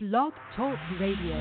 Blog Talk Radio.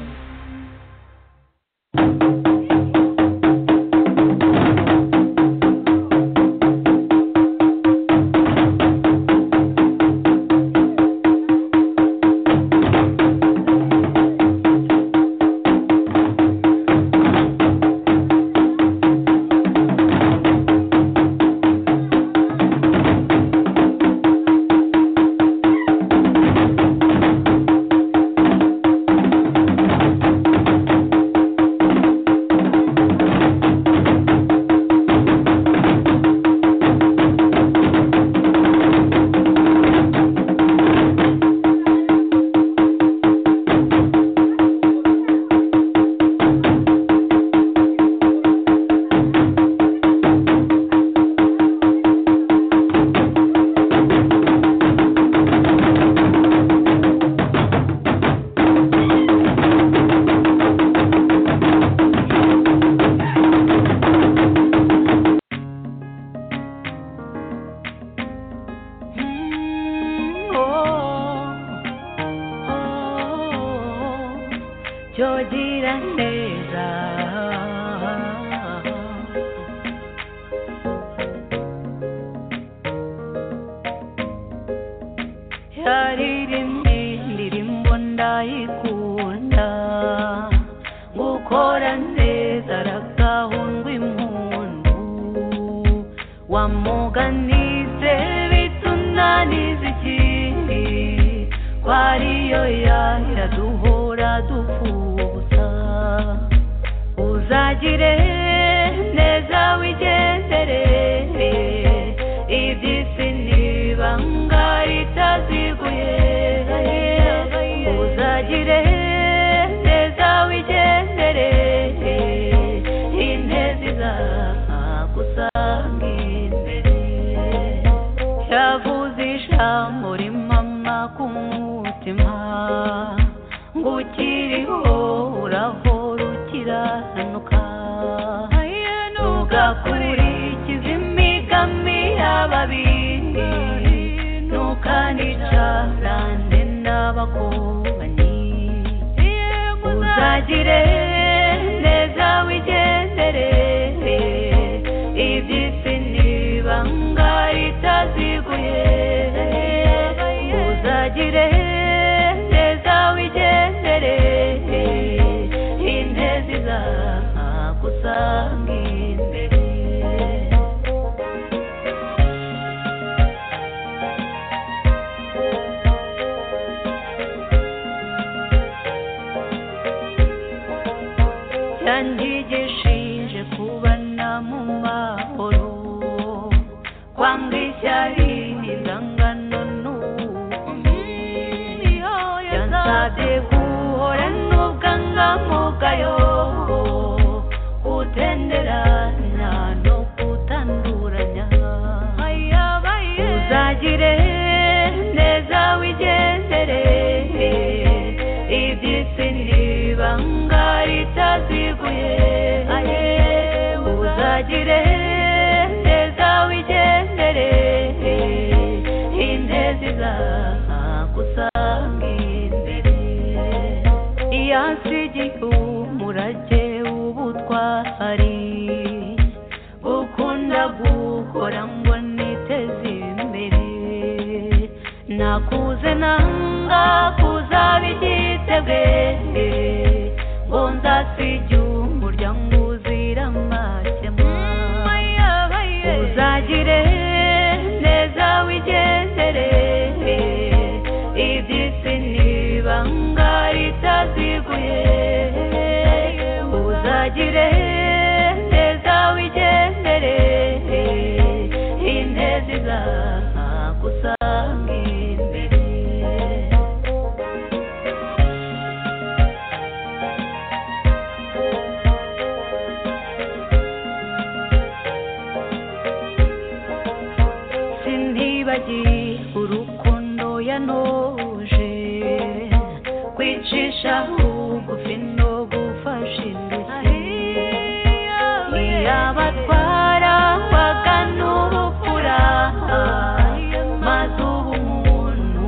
maze ubu umuntu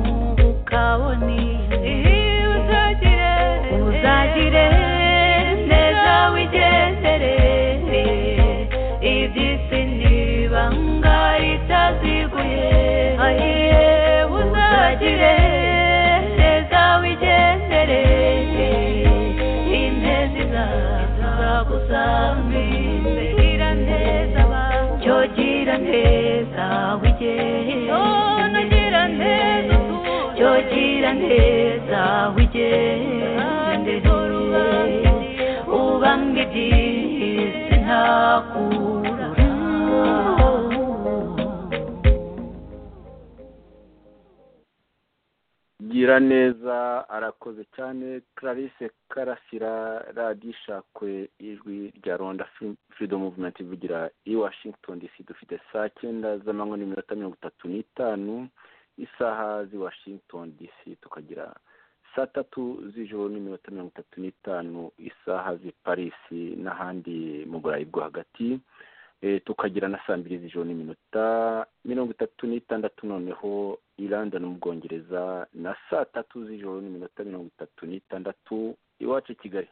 ukabone iyo uzajya gira neza arakoze cyane clarisse karasira radiyo ishakwe ijwi rya rwanda freedom movement ivugira i washington dc dufite saa cyenda z'amanywa n'iminota mirongo itatu n'itanu isaha z'i washington dc tukagira saa tatu z'ijoro n'iminota mirongo itatu n'itanu isaha z'i paris n'ahandi mu burayi bwo hagati tukagira na saa mbiri z'ijoro n'iminota mirongo itatu n'itandatu noneho i london mu bwongereza na saa tatu z'ijoro n'iminota mirongo itatu n'itandatu iwacu i kigali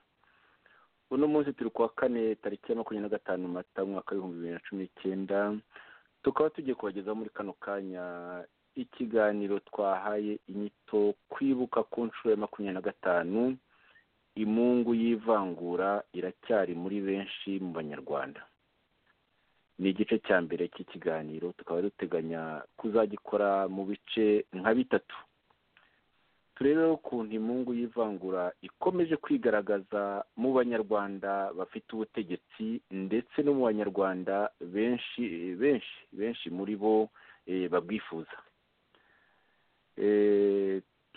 uno munsi turi kuwa kane tariki ya makumyabiri na gatanu mata umwaka w'ibihumbi bibiri na cumi n'icyenda tukaba tugiye kubagezaho muri kano kanya ikiganiro twahaye inyito kwibuka ku nshuro ya makumyabiri na gatanu imungu y'ivangura iracyari muri benshi mu banyarwanda ni igice cya mbere cy'ikiganiro tukaba duteganya kuzagikora mu bice nka bitatu turebe ukuntu imungu y'ivangura ikomeje kwigaragaza mu banyarwanda bafite ubutegetsi ndetse no mu banyarwanda benshi benshi benshi muri bo babwifuza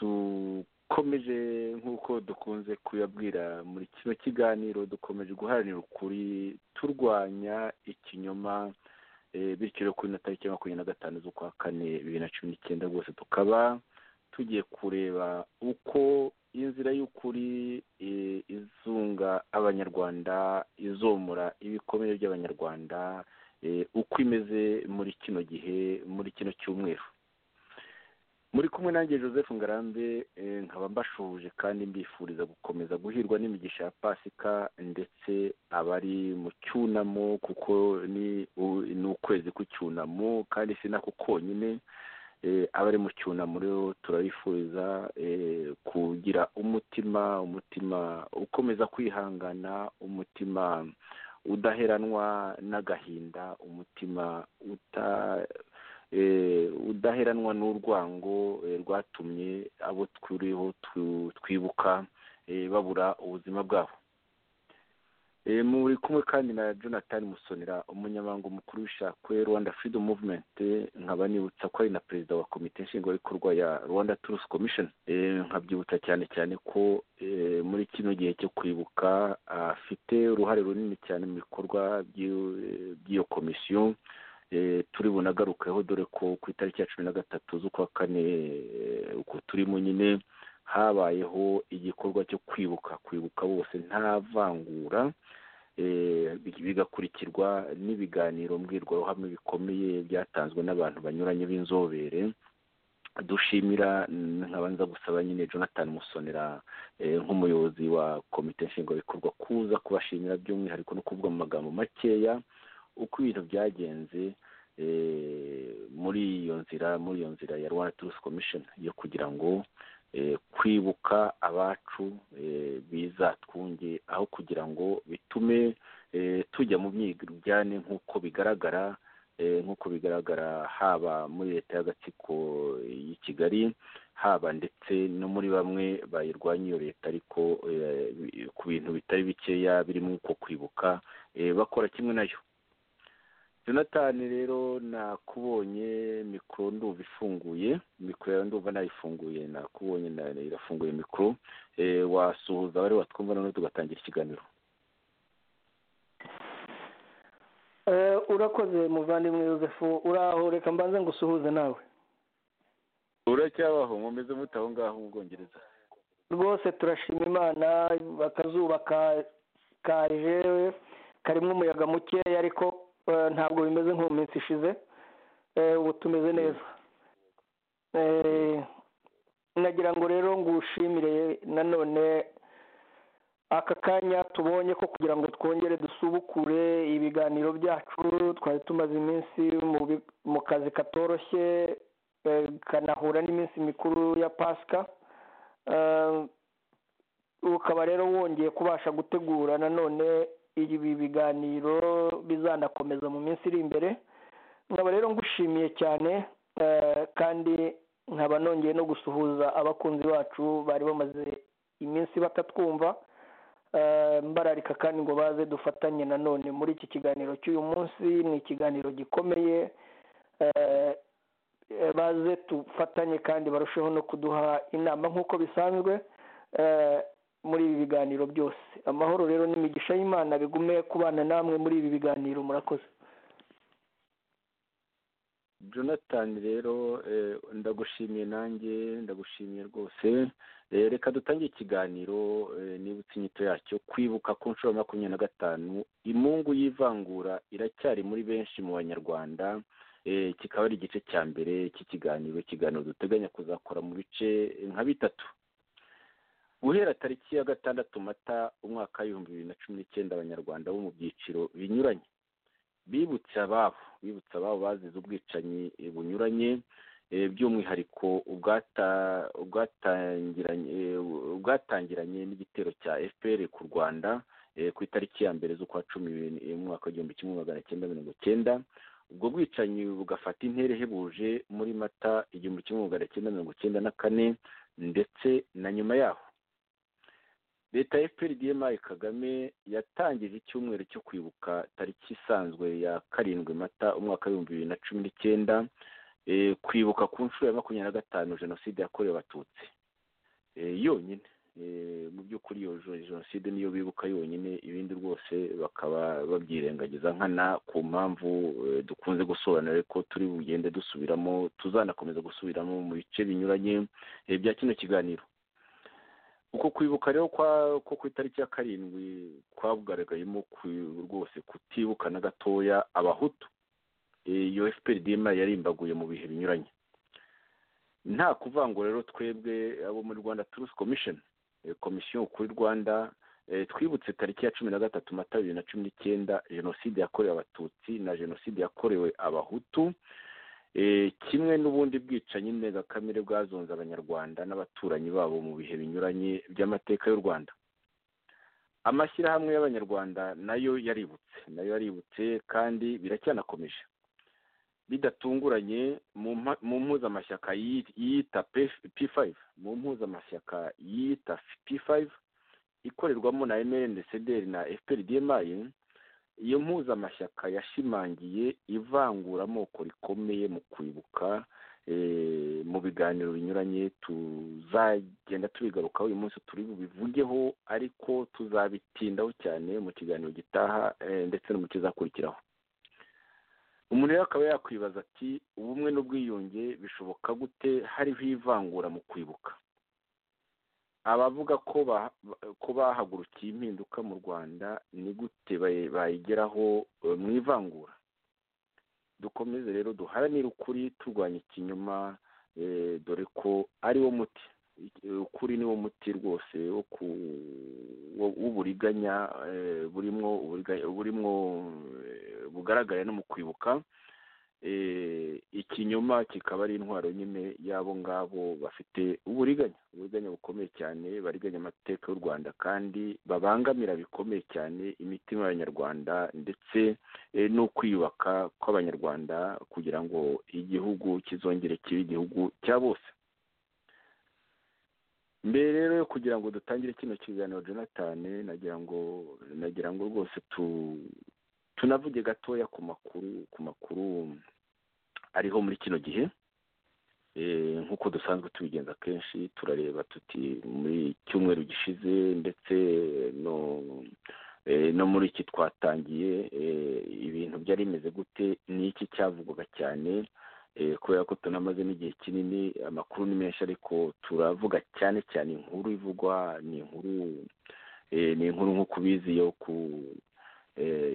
dukomeje nk'uko dukunze kuyabwira muri kino kiganiro dukomeje guharanira ukuri turwanya ikinyoma bityo rero kuri na tariki ya makumyabiri na gatanu z'ukwa kane bibiri na cumi n'icyenda rwose tukaba tugiye kureba uko inzira y'ukuri izunga abanyarwanda izomura ibikomere by'abanyarwanda uko imeze muri kino gihe muri kino cyumweru muri kumwe nanjye joseph ngarambe nkaba mbashuje kandi mbifuriza gukomeza guhirwa n'imigisha ya pasika ndetse abari mu cyunamo kuko ni ukwezi k'icyunamo kandi si nako konyine abari mu cyunamo rero turabifuriza kugira umutima umutima ukomeza kwihangana umutima udaheranwa n'agahinda umutima uta udaheranwa n'urwango rwatumye abo turiho twibuka babura ubuzima bwabo muri kumwe kandi na jonathan musonera umunyamabanga mukuru w'ishakwe rwanda freedom movement nkaba nibutsa ko ari na perezida wa komite nshingwabikorwa ya rwanda truth commission nkabyibutsa cyane cyane ko muri kino gihe cyo kwibuka afite uruhare runini cyane mu bikorwa by'iyo komisiyo turi bunagarukeho dore ko ku itariki ya cumi na gatatu z'ukwa kane uko turimo nyine habayeho igikorwa cyo kwibuka kwibuka bose nta vangura bigakurikirwa n'ibiganiro mbwirwaruhame bikomeye byatanzwe n'abantu banyuranye b'inzobere dushimira nkabanza gusaba nyine jonathan musonera nk'umuyobozi wa komite nshingwabikorwa kuza kubashimira by'umwihariko no kuvuga mu magambo makeya uko ibintu byagenze muri iyo nzira muri iyo nzira ya rwanda turusi komishoni yo kugira ngo kwibuka abacu bizatwunge aho kugira ngo bitume tujya mu byigane nk'uko bigaragara nk'uko bigaragara haba muri leta y'agatsiko y'i kigali haba ndetse no muri bamwe bayirwanya iyo leta ariko ku bintu bitari bikeya birimo uko kwibuka bakora kimwe nayo jonathan rero nakubonye mikoro nduba ifunguye mikoro yawe ndumva nayifunguye nakubonye irafunguye mikoro wasuhuza abari watwumva noneho tugatangira ikiganiro urakoze muvandimwe yosefu uraho reka mbanze ngo usuhuze nawe uracyabaho nkomeze muto aho ngaho mu bwongereza rwose turashima imana akazuba kaje karimo umuyaga mukeya ariko ntabwo bimeze nko mu minsi ishize ubu tumeze neza nagira ngo rero ngushimire nanone aka kanya tubonye ko kugira ngo twongere dusubukure ibiganiro byacu twari tumaze iminsi mu kazi katoroshye kanahura n'iminsi mikuru ya pasika ukaba rero wongeye kubasha gutegura nanone ibi biganiro bizanakomeza mu minsi iri imbere nkaba rero ngushimiye cyane kandi nkaba nongeye no gusuhuza abakunzi bacu bari bamaze iminsi batatwumva mbararika kandi ngo baze dufatanye nanone muri iki kiganiro cy'uyu munsi ni ikiganiro gikomeye baze dufatanye kandi barusheho no kuduha inama nk'uko bisanzwe muri ibi biganiro byose amahoro rero n'imigisha y'imana bigume kubana namwe muri ibi biganiro murakoze jonathan rero ndagushimiye nanjye ndagushimiye rwose reka dutange ikiganiro nibutse inyito yacyo kwibuka ku nshuro ya makumyabiri na gatanu imungu y'ivangura iracyari muri benshi mu banyarwanda kikaba ari igice cya mbere cy'ikiganiro ikiganiro duteganya kuzakora mu bice nka bitatu guhera tariki ya gatandatu mata umwaka w'ibihumbi bibiri na cumi n'icyenda abanyarwanda bo mu byiciro binyuranye bibutse ababo bibutse ababo bazize ubwicanyi bunyuranye by'umwihariko ubwatangiranye n'igitero cya fpr ku rwanda ku itariki ya mbere z'ukwa cumi umwaka w'igihumbi kimwe magana cyenda mirongo cyenda ubwo bwicanyi bugafata intera ihebuje muri mata igihumbi kimwe magana cyenda mirongo cyenda na kane ndetse na nyuma yaho leta ya fpr dmi kagame yatangije icyumweru cyo kwibuka tariki isanzwe ya karindwi mata umwaka w'ibihumbi bibiri na cumi n'icyenda kwibuka ku nshuro ya makumyabiri na gatanu jenoside yakorewe abatutsi yonyine mu by'ukuri iyo jenoside niyo bibuka yonyine ibindi rwose bakaba babyirengagiza nkana ku mpamvu dukunze gusobanura ko turi bugende dusubiramo tuzanakomeza gusubiramo mu bice binyuranye bya kino kiganiro uko kwibuka rero ko ku itariki ya karindwi kwabugaragayemo rwose kutibuka na gatoya abahutu iyo fpr dma yarimbaguye mu bihe binyuranye nta kuvangura rero twebwe abo muri rwanda turusi komishoni komisiyo kuri rwanda twibutse tariki ya cumi na gatatu mata bibiri na cumi n'icyenda jenoside yakorewe abatutsi na jenoside yakorewe abahutu kimwe n'ubundi bwicanyi ndengakamere bwazonze abanyarwanda n'abaturanyi babo mu bihe binyuranye by'amateka y'u rwanda amashyirahamwe y'abanyarwanda nayo yaributse nayo yaributse kandi biracyanakomeje bidatunguranye mu mpuzamashyaka yiyita p5 mu mpuzamashyaka yiyita p5 ikorerwamo na mrndcdr na fprdmi iyo mpuzamashyaka yashimangiye ivanguramoko rikomeye mu kwibuka mu biganiro binyuranye tuzagenda tubigarukaho uyu munsi turi bubivugeho ariko tuzabitindaho cyane mu kiganiro gitaha ndetse no mu kizakurikiraho umuntu rero akaba yakwibaza ati ubumwe n'ubwiyunge bishoboka gute hariho ivangura mu kwibuka abavuga ko bahagurukiye impinduka mu rwanda ni gute bayigeraho mu ivangura dukomeze rero duharanire ukuri turwanya ikinyoma dore ko ari wo muti ukuri ni wo muti rwose w'uburiganya burimo burimo bugaragara no mu kwibuka ikinyoma kikaba ari intwaro nyine y'abo ngabo bafite uburiganya uburiganya bukomeye cyane bariganya amateka y'u rwanda kandi babangamira bikomeye cyane imitima y'abanyarwanda ndetse no kwiyubaka kw'abanyarwanda kugira ngo igihugu kizongere kibe igihugu cya bose mbere rero kugira ngo dutangire kino kiganiro jonathan nagira ngo nagira ngo rwose tu tunavuge gatoya ku makuru ku makuru ariho muri kino gihe nk'uko dusanzwe tubigenza kenshi turareba tuti muri cyumweru gishize ndetse no no muri iki twatangiye ibintu byari bimeze gute ni iki cyavugwaga cyane kubera ko tunamaze n'igihe kinini amakuru ni menshi ariko turavuga cyane cyane inkuru ivugwa ni inkuru ni inkuru nk'uko ubizi yo ku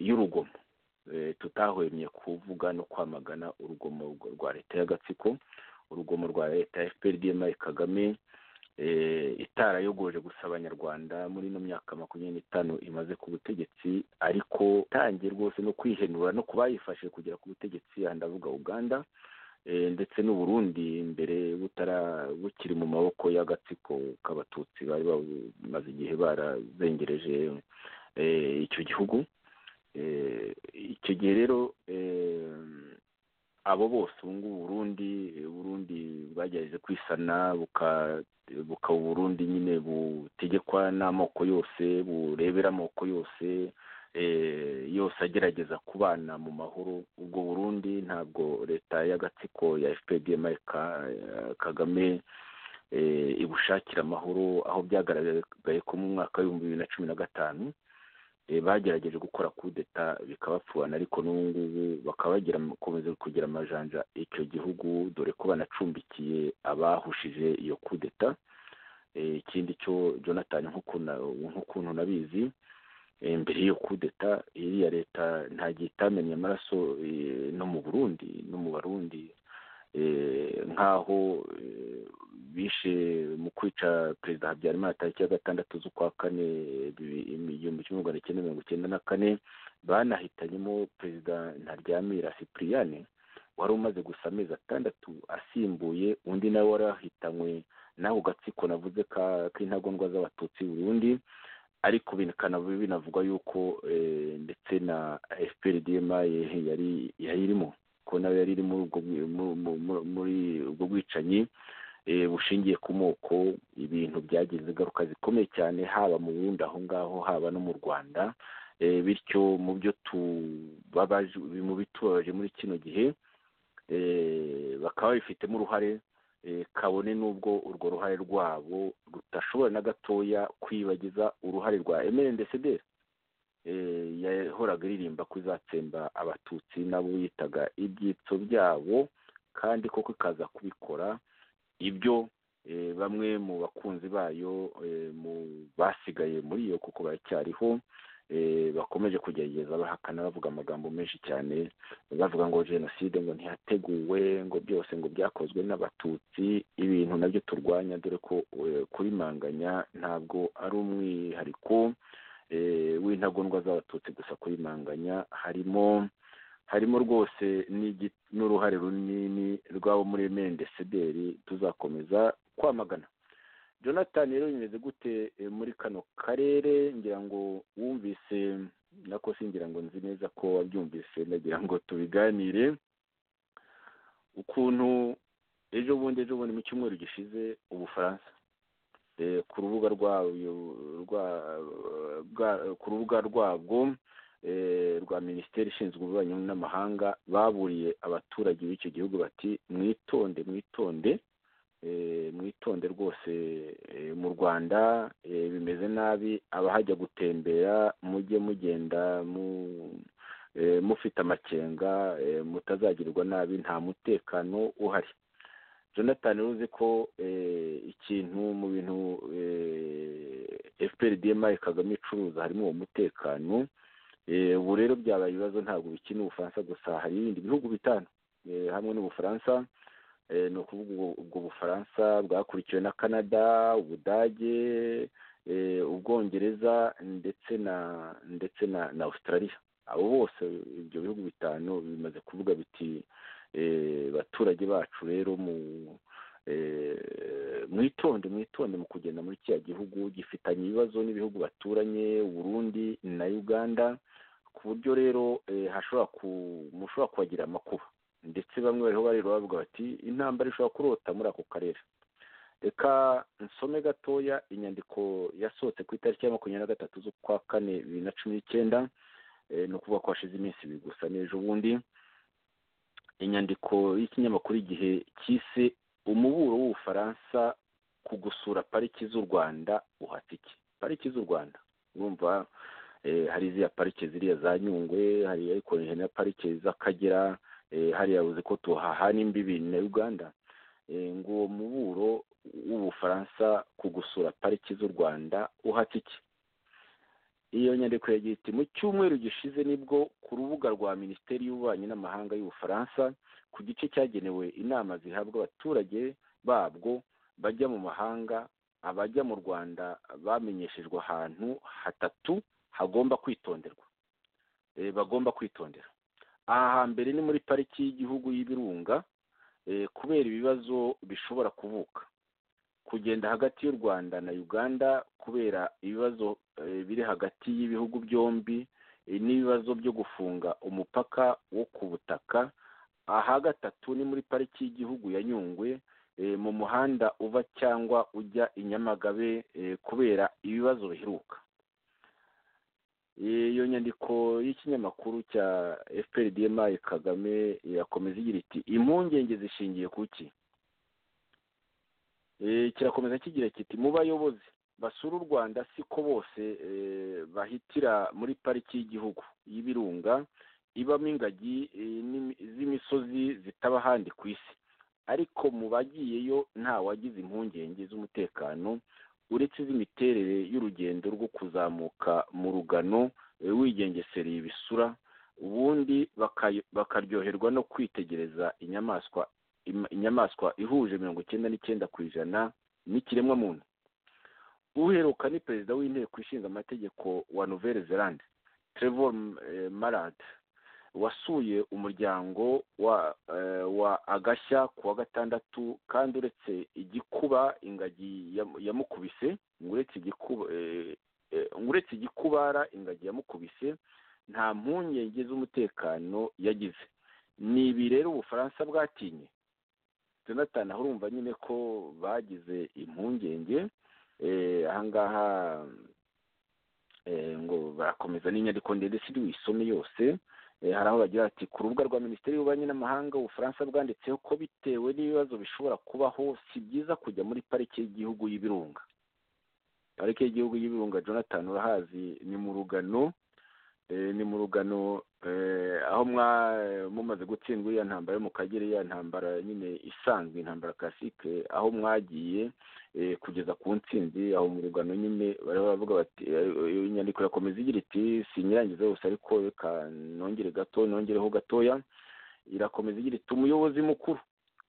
y'urugomo tutahwemye kuvuga no kwamagana urugomo rwa leta y'agatsiko urugomo rwa leta ya fpr dmi kagame itarayogoje gusa abanyarwanda muri ino myaka makumyabiri n'itanu imaze ku butegetsi ariko itangiye rwose no kwihenura no ku bayifashe kugera ku butegetsi aha ndavuga uganda ndetse n'uburundi mbere butara bukiri mu maboko y'agatsiko k'abatutsi bari bamaze igihe barazengereje icyo gihugu icyo gihe rero abo bose ubu ngubu uburundi uburundi bwagerageje kwisana bukaba uburundi nyine butegekwa n'amoko yose burebera amoko yose yose agerageza kubana mu mahoro ubwo burundi ntabwo leta y'agatsiko ya fpr kagame ibushakira amahoro aho byagaragaye ko mu mwaka w'ibihumbi bibiri na cumi na gatanu bagerageje gukora kudeta bikabapfurana ariko n'ubu ngubu bakaba bakomeza kugira amajanja icyo gihugu dore ko banacumbikiye abahushije iyo kudeta ikindi cyo jonathan nk'ukuntu nabizi mbere y'iyo kudeta iriya leta ntagiye itamenye amaraso no mu burundi no mu barundi nk'aho bishe mu kwica perezida habyarimana tariki ya gatandatu z'ukwa kane igihumbi kimwe magana cyenda mirongo icyenda na kane banahitanyemo perezida ntaryamira sipuriyane wari umaze gusa amezi atandatu asimbuye undi nawe wari wahitanywe n'ako gatsiko navuze k'intagondwa z'abatutsi burundu ariko binavugwa yuko ndetse na fpr dma yari irimo ko nayo yari iri muri ubwo bwicanyi bushingiye ku moko ibintu byagize ingaruka zikomeye cyane haba mu bundi aho ngaho haba no mu rwanda bityo mu byo mu bitubabaje muri kino gihe bakaba babifitemo uruhare kabone n'ubwo urwo ruhare rwabo rudashobora na gatoya kwibagiza uruhare rwa emerendesederi yahoraga iririmba ko izatsemba abatutsi nabo yitaga ibyitso byabo kandi koko ikaza kubikora ibyo bamwe mu bakunzi bayo basigaye muri iyo kuko baracyariho bakomeje kugerageza bahakana bavuga amagambo menshi cyane bavuga ngo jenoside ngo ntiyateguwe ngo byose ngo byakozwe n'abatutsi ibintu nabyo turwanya dore ko kuri manganya ntabwo ari umwihariko w'intagondwa z'abatutsi gusa kuri manganya harimo harimo rwose n'uruhare runini rw'abo muri mendesederi tuzakomeza kwamagana jonathan rero bimeze gute muri kano karere ngira ngo wumvise nako singira ngo nzi neza ko wabyumvise nagira ngo tubiganire ukuntu ejo bundi ejo bundi mu cyumweru gishize ubufaransa ku rubuga ku rubuga rwabwo rwa minisiteri ishinzwe ububanyi n'amahanga baburiye abaturage b'icyo gihugu bati mwitonde mwitonde mwitonde rwose mu rwanda bimeze nabi abahajya gutembera mujye mugenda mufite amakenga mutazagirwa nabi nta mutekano uhari jonathan uzi ko ikintu mu bintu fpr dma kagame icuruza harimo uwo mutekano ubu rero byabaye ibibazo ntabwo bikina ubufaransa gusa hari ibindi bihugu bitanu hamwe n'ubufaransa ni ukuvuga ubwo bufaransa bwakurikiwe na canada ubudage ubwongereza ndetse na ndetse na australia abo bose ibyo bihugu bitanu bimaze kuvuga biti baturage bacu rero mu mwitonde mwitonde mu kugenda muri kiriya gihugu gifitanye ibibazo n'ibihugu baturanye burundi na uganda ku buryo rero mushobora kuhagira amakuba ndetse bamwe bariho bareba bavuga bati intambara ishobora kurota muri ako karere reka nsome gatoya inyandiko yasohotse ku itariki ya makumyabiri na gatatu z'ukwa kane bibiri na cumi n'icyenda ni ukuvuga ko hashize iminsi ibiri gusa n'ejo bundi inyandiko y'ikinyamakuru igihe cyise umuburo w'ubufaransa ku gusura pariki z'u rwanda uhatse iki pariki z'u rwanda urumva hari iziya parike ziriya za nyungwe hari ariko na parike z'akagera hariya yabuze ko tuhahana imbibi na uganda ngo uwo muburo w'ubufaransa ku gusura pariki z'u rwanda uhatse iki iyo nyandiko yagiye iti mu cyumweru gishize nibwo ku rubuga rwa minisiteri y'ububanyi n'amahanga y'ubufaransa ku gice cyagenewe inama zihabwa abaturage babwo bajya mu mahanga abajya mu rwanda bamenyeshejwe ahantu hatatu hagomba kwitonderwa bagomba kwitondera aha hambere ni muri pariki y'igihugu y'ibirunga kubera ibibazo bishobora kuvuka kugenda hagati y'u rwanda na uganda kubera ibibazo biri hagati y'ibihugu byombi n'ibibazo byo gufunga umupaka wo ku butaka aha gatatu ni muri pariki y'igihugu ya nyungwe mu muhanda uva cyangwa ujya i nyamagabe kubera ibibazo biheruka iyo nyandiko y'ikinyamakuru cya fprdmi kagame irakomeza igira iti impungenge zishingiye ku ki kirakomeza kigira kiti mu bayobozi basura u rwanda siko bose bahitira muri pariki y'igihugu y'ibirunga ibamo ingagi z'imisozi zitaba ahandi ku isi ariko mu bagiyeyo nta wagize impungenge z'umutekano uretse iz'imiterere y'urugendo rwo kuzamuka mu rugano wigengesereye ibisura ubundi bakaryoherwa no kwitegereza inyamaswa inyamaswa ihuje mirongo icyenda n'icyenda ku ijana n'ikiremwamuntu uheruka ni perezida w'inteko ishinga amategeko wa nouvelle zelande trevor marad wasuye umuryango wa agashya ku wa gatandatu kandi uretse igikuba ingagi yamukubise uretse igikubara ingagi yamukubise nta mpungenge z'umutekano yagize ni ibi rero ubufaransa bwatinye jonathan aho urumva nyine ko bagize impungenge ahangaha ngo barakomeza n'inyandiko ndende si uyisome yose hari aho bagira ati ku rubuga rwa minisiteri y'ububanyi n'amahanga ubufaransa bwanditseho ko bitewe n'ibibazo bishobora kubaho si byiza kujya muri pariki y'igihugu y'ibirunga pariki y'igihugu y'ibirunga jonathan urahazi ni mu rugano ni mu rugano aho mumaze gutsindwa iriya ntambara yo mu kagera iriya ntambara nyine isanzwe intambara kasike aho mwagiye kugeza ku nsinzi aho mu rugano nyine baravuga bati inyandiko irakomeza igira iti sinyirangiza yose ariko reka nongere gato nongereho gatoya irakomeza igira iti umuyobozi mukuru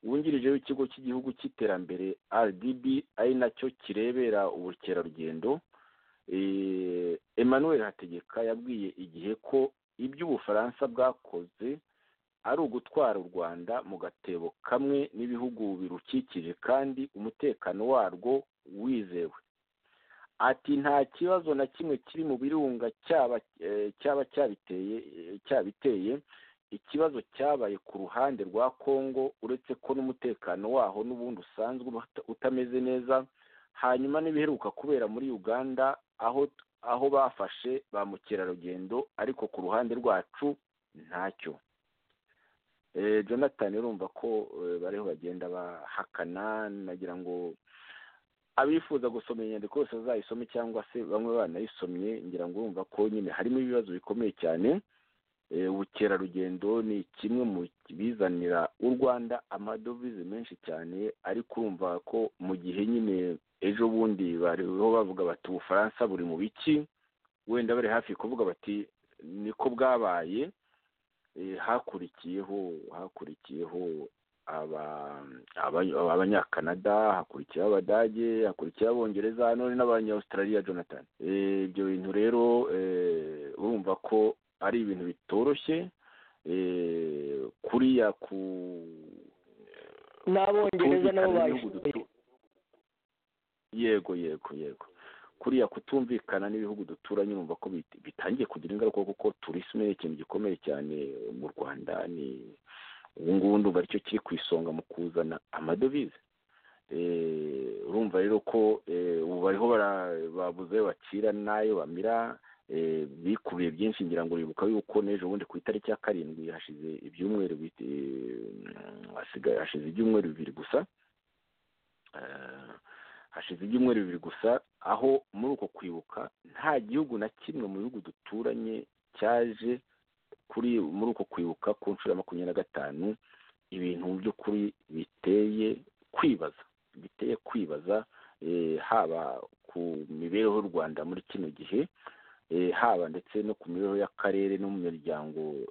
wungirije w'ikigo cy'igihugu cy'iterambere rdb ari nacyo kirebera ubukerarugendo emmanuel hategeka yabwiye igihe ko ibyo ubufaransa bwakoze ari ugutwara u rwanda mu gatebo kamwe n'ibihugu birukikije kandi umutekano warwo wizewe ati nta kibazo na kimwe kiri mu birunga cyaba cyabiteye ikibazo cyabaye ku ruhande rwa congo uretse ko n'umutekano waho n'ubundi usanzwe utameze neza hanyuma n'ibiheruka kubera muri uganda aho aho bafashe ba mukerarugendo ariko ku ruhande rwacu ntacyo jonathan urumva ko bariho bagenda bahakana nagira ngo abifuza gusoma inyandiko yose bazayisome cyangwa se bamwe banayisomye ngira ngo urumva ko nyine harimo ibibazo bikomeye cyane ubukerarugendo ni kimwe mu bizanira u rwanda amadovize menshi cyane ariko urumva ko mu gihe nyine ejo bundi bariho bavuga bati ubufaransa buri mu biki wenda bari hafi kuvuga bati niko bwabaye hakurikiyeho hakurikiyeho abanyakanada hakurikiyeho abadage hakurikiyeho abongereza none n'abanyawusitarariya jonathan ibyo bintu rero urumva ko ari ibintu bitoroshye kuriya ku n'abongereza nabo bayishoboye yego yego yego kuriya kutumvikana n'ibihugu duturanye urumva ko bitangiye kugira ingaruka kuko turisme ni ikintu gikomeye cyane mu rwanda ni ubu ngubu ndumva aricyo kiri ku isonga mu kuzana amadovize urumva rero ko ubu bariho babuze bacira n'ayo bamira bikubiye byinshi ngira ngo uribuka yuko n'ejo bundi ku itariki ya karindwi hashize ibyumweru hashize ibyumweru bibiri gusa hashize ibyumweru bibiri gusa aho muri uko kwibuka nta gihugu na kimwe mu bihugu duturanye cyaje kuri muri uko kwibuka ku nshuro ya makumyabiri na gatanu ibintu mu by'ukuri biteye kwibaza biteye kwibaza haba ku mibereho y'u rwanda muri kino gihe haba ndetse no ku mibereho y'akarere no mu miryango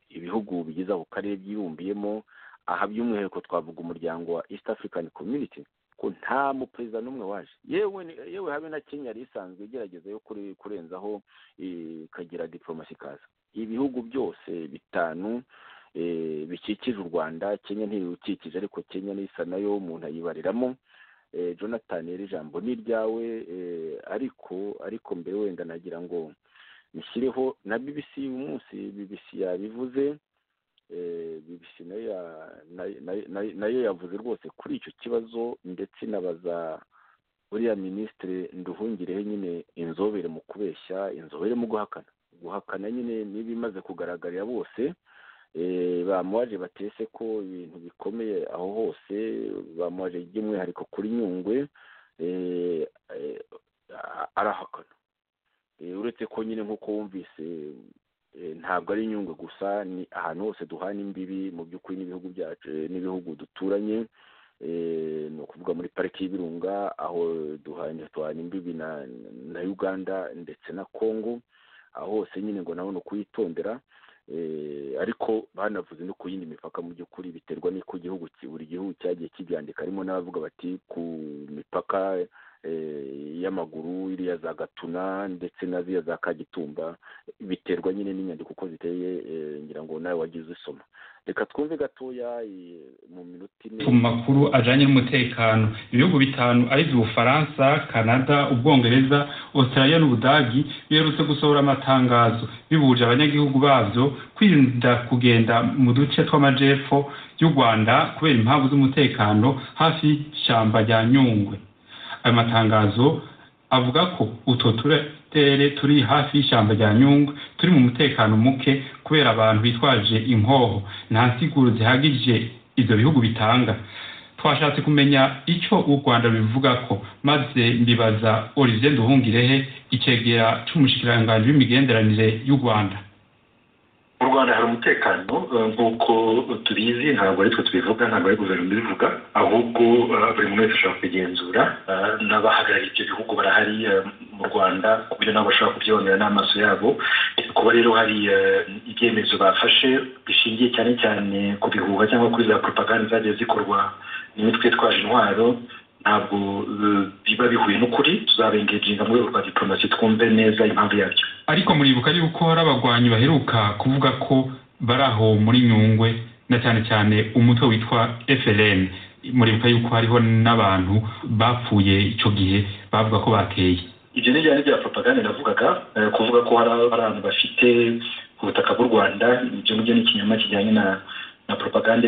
ibihugu bigize ako karere byibumbiyemo aha by'umwihariko twavuga umuryango wa east african community ko nta muperezida n'umwe waje yewe yewe habe na kenya yari isanzwe igerageza yo kurenzaho ikagira diporomasi ikaza ibihugu byose bitanu bikikije u rwanda kenya ntibiwukikije ariko kenya n'isa nayo umuntu ayibariramo jonathan rero ijambo ni iryawe ariko ariko mbere wenda nagira ngo nishyireho na bbc uyu munsi bbc yabivuze bibisi nayo yavuze rwose kuri icyo kibazo ndetse nabaza uriya minisitiri nduhungireho nyine inzobere mu kubeshya inzobere mu guhakana guhakana nyine n'ibimaze kugaragarira bose bamuwaje batese ko ibintu bikomeye aho hose bamuwaje by'umwihariko kuri nyungwe arahakana uretse ko nyine nk'uko wumvise ntabwo ari inyungu gusa ni ahantu hose duhana imbibi mu by'ukuri n'ibihugu byacu n'ibihugu duturanye ni ukuvuga muri pariki y'ibirunga aho duhana duhana imbibi na uganda ndetse na congo aho hose nyine ngo nabone ukuyitondera ariko banavuze no ku yindi mipaka mu by'ukuri biterwa n'uko igihugu buri gihugu cyagiye kibyandika harimo n'abavuga bati ku mipaka y'amaguru iriya za gatuna ndetse na ziriya za kagitumba biterwa nyine n'inyandiko uko ziteye ngira ngo nawe wagize usoma reka twumve gatoya mu minota ine ku makuru ajyanye n'umutekano ibihugu bitanu ari byo ubufaransa canada ubwongereza australia n'ubudagi biherutse gusohora amatangazo bibuje abanyagihugu babyo kwirinda kugenda mu duce tw'amajyepfo y'u rwanda kubera impamvu z'umutekano hafi y'ishyamba rya nyungwe ayo matangazo avuga ko utwo turere turi hafi y'ishyamba rya nyungwe turi mu mutekano muke kubera abantu bitwaje inkoho nta nsiguro zihagije ibyo bihugu bitanga twashatse kumenya icyo u rwanda bivuga ko maze mbibaza olivier duhungirehe icyegera cy'umushikiranganji w'imigenderanire y'u rwanda mu rwanda hari umutekano nk'uko tubizi ntabwo ari twe tubivuga ntabwo ari guverinoma ibivuga ahubwo buri muntu wese ashobora kubigenzura n'abahagarariye ibyo bihugu barahari mu rwanda ku buryo nabo bashobora kubyonera n'amaso yabo kuba rero hari ibyemezo bafashe bishingiye cyane cyane ku bihuha cyangwa kuri za propaganda zagiye zikorwa n'imitwe yitwaje intwaro ntabwo biba bihuye n'ukuri tuzabengeginga mu rwego rwa diporomasi twumve neza impamvu yabyo ariko muribuka yuko hari abagwanyi baheruka kuvuga ko bari aho muri nyungwe na cyane cyane umutwe witwa frn muribuka yuko hariho n'abantu bapfuye icyo gihe bavuga ko bateye ibyo ni byari bya propaganda navugaga kuvuga ko hari abantu bafite ubutaka bw'u rwanda ibyo ngibyo ni ikinyoma kijyanye na na propaganda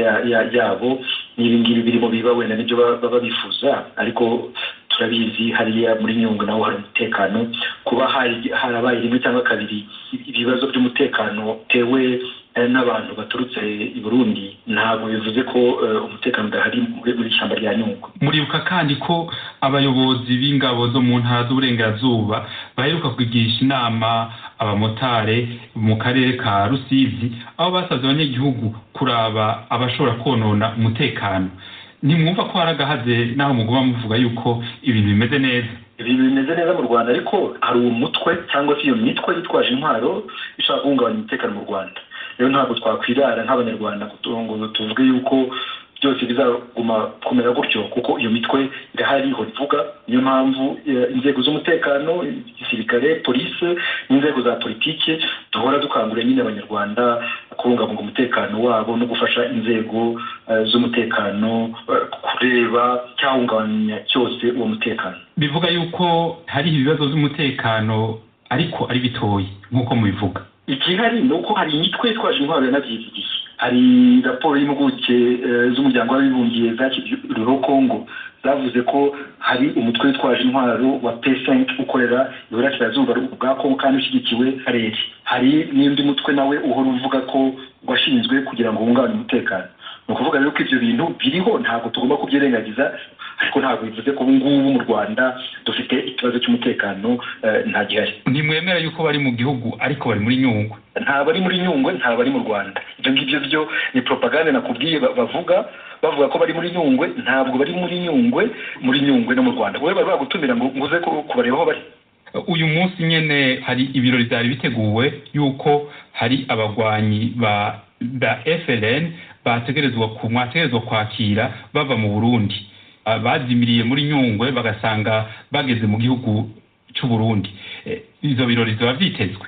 yabo n'ibi ngibi birimo biba wenda nibyo baba bifuza ariko turabizi hariya muri nyungwe naho hari umutekano kuba harabaye rimwe cyangwa kabiri ibibazo by'umutekano bitewe n'abantu baturutse i burundi ntabwo bivuze ko umutekano udahari muri ishyamba rya nyungwe muribuka kandi ko abayobozi b'ingabo zo mu ntara z'uburengerazuba baheruka kugisha inama abamotare mu karere ka rusizi aho basabye abanyagihugu kuraba abashobora konona umutekano ntimwumva ko hari agahaze n'aho muguma muvuga yuko ibintu bimeze neza ibintu bimeze neza mu rwanda ariko hari umutwe cyangwa se iyo mitwe yitwaje intwaro ishobora guhungabanya umutekano mu rwanda rero ntabwo twakwirara nk'abanyarwanda ngo tuvuge yuko byose bizaguma kumera gutyo kuko iyo mitwe irahari ivuga niyo mpamvu inzego z'umutekano igisirikare polisi n'inzego za politiki duhora dukangurira nyine abanyarwanda kubungabunga umutekano wabo no gufasha inzego z'umutekano kureba icyahungabanya cyose uwo mutekano bivuga yuko hari ibibazo by'umutekano ariko ari bitoya nk'uko mubivuga igihari ni uko hari imitwe yitwaje intwaro yanabyivugiye hari raporo y'impuguke z'umuryango w'abibumbye zashyiriweho kongo zavuze ko hari umutwe witwaje intwaro wa pesenke ukorera iburasirazuba bwa kongo kandi ushyigikiwe karere hari n'undi mutwe nawe uhora uvuga ko washinzwe kugira ngo wungabanye umutekano ni ukuvuga rero ko ibyo bintu biriho ntabwo tugomba kubyirengagiza ariko ntabwo bivuze ko ubu ngubu mu rwanda dufite ikibazo cy'umutekano nta gihari ntimwemera yuko bari mu gihugu ariko bari muri nyungwe nta bari muri nyungwe nta bari mu rwanda ibyo ngibyo byo ni propaganda nakubwiye bavuga bavuga ko bari muri nyungwe ntabwo bari muri nyungwe muri nyungwe no mu rwanda wowe bari bagutumira ngo uze kubareba aho bari uyu munsi nyine hari ibirori byari biteguwe yuko hari abagwanyi ba ba frn bategerezwa mwategerezwa kwakira bava mu burundi bazimiriye muri nyungwe bagasanga bageze mu gihugu cy'u burundi izo birori ziba byitezwe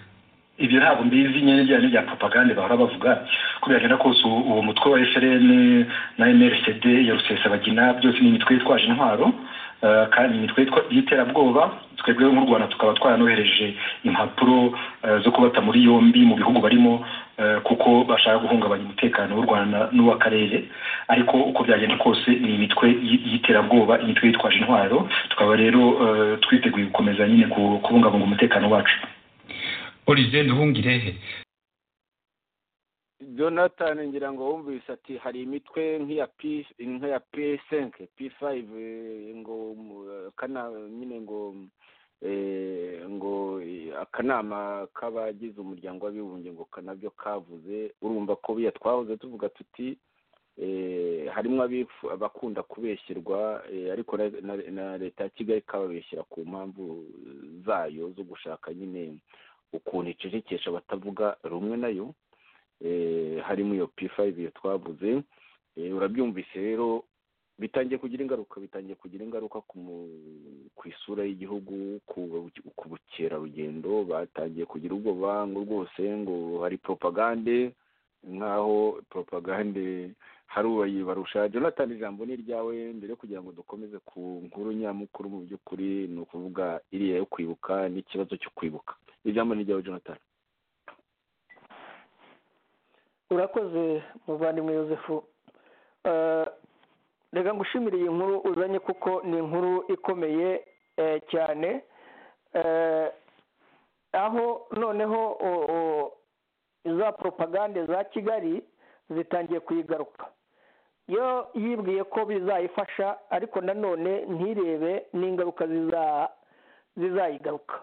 ibyo ntabwo mbizi nyine bijyanye bya propaganda bahora bavuga ko biragenda kose uwo mutwe wa frn na mrcd ya rusesabagina byose ni imitwe yitwaje intwaro kandi imitwe y'iterabwoba twebwe nk'u rwanda tukaba twaranohereje impapuro zo kubata muri yombi mu bihugu barimo kuko bashaka guhungabanya umutekano w'u rwanda n'uw'akarere ariko uko byagenda kose ni imitwe y'iterabwoba imitwe yitwaje intwaro tukaba rero twiteguye gukomeza nyine kubungabunga umutekano wacu olivier nduhungirehe jonathan ngira ngo wumvise ati hari imitwe nk'iya nk'iya pisenke pifayive ngo kana nyine ngo ngo akanama k'abagize umuryango w'abibumbye ngo kanabyo kavuze urumva ko biya twahoze tuvuga tuti harimo abakunda kubeshyirwa ariko na leta ya kigali kababeshyira ku mpamvu zayo zo gushaka nyine ukuntu icecekesha batavuga rumwe nayo harimo iyo pifayive iyo twavuze urabyumvise rero bitangiye kugira ingaruka bitangiye kugira ingaruka ku isura y'igihugu ku bukerarugendo batangiye kugira ubwoba ngo rwose ngo hari poropagande nk'aho poropagande hari uwayibarusha jonathan ijambo ni iryawe mbere kugira ngo dukomeze ku nkuru nyamukuru mu by'ukuri ni ukuvuga iriya yo kwibuka n'ikibazo cyo kwibuka ijambo ni iryawe jonathan urakoze muvandimwe yosefu reka ngushimire iyi nkuru uzanye kuko ni inkuru ikomeye cyane aho noneho za poropagande za kigali zitangiye kuyigaruka yo yibwiye ko bizayifasha ariko nanone ntirebe n'ingaruka zizayigaruka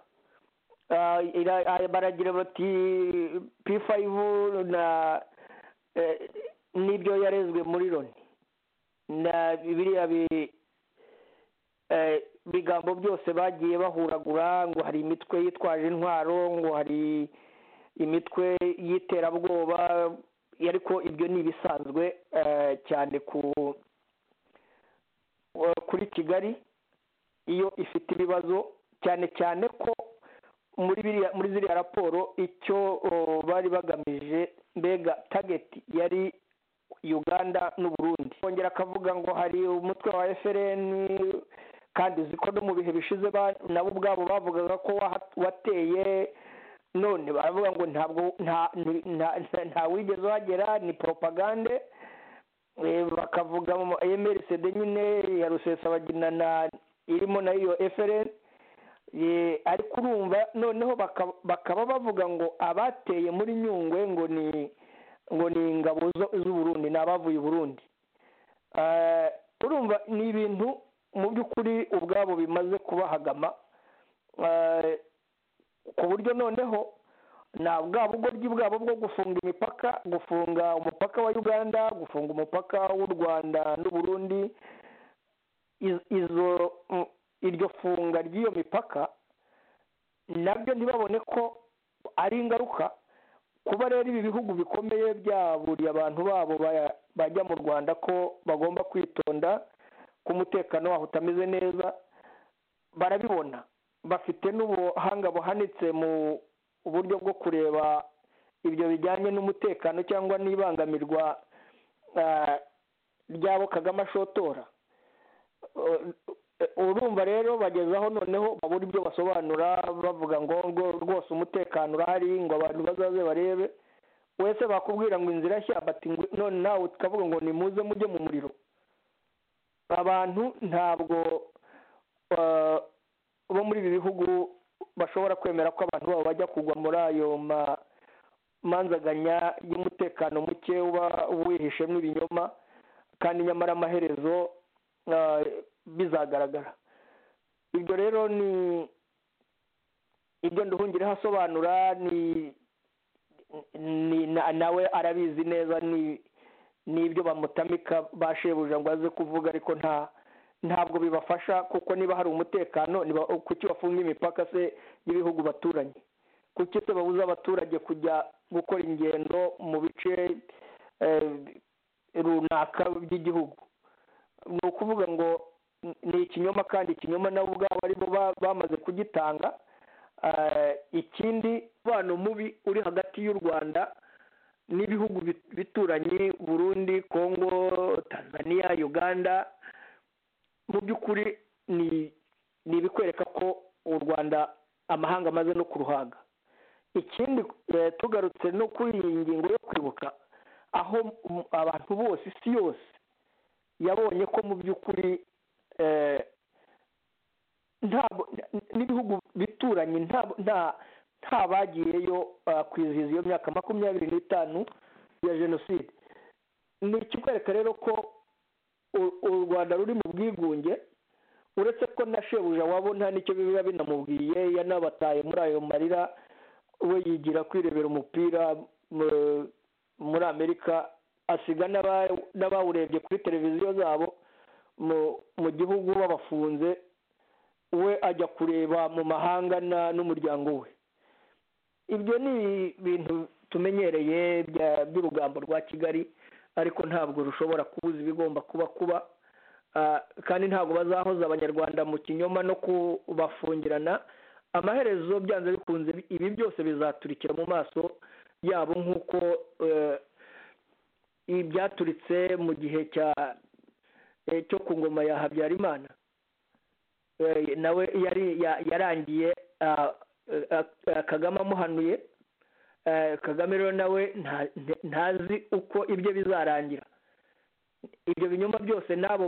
baragira bati pifayivu na n'ibyo yarezwe muri loni na biriya bigambo byose bagiye bahuragura ngo hari imitwe yitwaje intwaro ngo hari imitwe y'iterabwoba ariko ibyo ni ibisanzwe cyane kuri kigali iyo ifite ibibazo cyane cyane ko muri ziriya raporo icyo bari bagamije mbega tageti yari uganda n'uburundi kongera akavuga ngo hari umutwe wa fpr kandi uzi ko no mu bihe bishize nabo ubwabo bavugaga ko wateye none baravuga ngo ntabwo nta wigeze uhagera ni poropagande bakavuga mu emerisede nyine ya rusesabagina na irimo na iyo fpr ariko urumva noneho bakaba bavuga ngo abateye muri nyungwe ngo ni ngo ni ingabo z'uburundi ni abavuye uburundi urumva ni ibintu mu by'ukuri ubwabo bimaze kubahagama ku buryo noneho na bwa bugoryi bwabo bwo gufunga imipaka gufunga umupaka wa uganda gufunga umupaka w'u rwanda n'uburundi izo iryo funga ry'iyo mipaka nabyo ntibabone ko ari ingaruka kuba rero ibi bihugu bikomeye byaburiye abantu babo bajya mu rwanda ko bagomba kwitonda ko umutekano waho utameze neza barabibona bafite n'ubuhanga buhanitse mu buryo bwo kureba ibyo bijyanye n'umutekano cyangwa n'ibangamirwa ryabo kagame ashotora urumva rero bagezaho noneho babura ibyo basobanura bavuga ngo rwose umutekano urahari ngo abantu bazaze barebe wese bakubwira ngo inzira nshya bati none nawe tukavuga ngo nimuze mujye mu muriro abantu ntabwo bo muri ibi bihugu bashobora kwemera ko abantu babo bajya kugwa muri ayo manzaganya y'umutekano muke uba wihishemo ibinyoma kandi nyamara amaherezo bizagaragara ibyo rero ni ibyo nduhungireho asobanura nawe arabizi neza ni ibyo bamutamika bashebuja ngo aze kuvuga ariko nta ntabwo bibafasha kuko niba hari umutekano kuki bafunga imipaka se y'ibihugu baturanye kuki se babuza abaturage kujya gukora ingendo mu bice runaka by'igihugu ni ukuvuga ngo ni ikinyoma kandi ikinyoma nabo ubwabo aribo bamaze kugitanga ikindi umubano mubi uri hagati y'u rwanda n'ibihugu bituranye burundi kongo tanzania uganda mu by'ukuri ni ibikwereka ko u rwanda amahanga amaze no kuruhaga ikindi tugarutse no kuri iyi ngingo yo kwibuka aho abantu bose isi yose yabonye ko mu by'ukuri n'ibihugu bituranye nta bagiyeyo kwizihiza iyo myaka makumyabiri n'itanu ya jenoside ni ikikwereka rero ko u rwanda ruri mu bwigunge uretse ko na shebuja wabo nta nicyo biba binamubwiye yanabataye muri ayo marira we yigira kwirebera umupira muri amerika asiga n'abawurebye kuri televiziyo zabo mu gihugu babafunze we ajya kureba mu mahanga n'umuryango we ibyo ni ibintu tumenyereye by'urugambo rwa kigali ariko ntabwo rushobora kubuza ibigomba kuba kuba kandi ntabwo bazahoza abanyarwanda mu kinyoma no kubafungirana amaherezo byanze bikunze ibi byose bizaturikira mu maso yabo nk'uko ibyaturitse mu gihe cyo ku ngoma ya habyarimana nawe yarangiye kagame amuhanuye kagame rero nawe ntazi uko ibyo bizarangira ibyo binyoma byose n'abo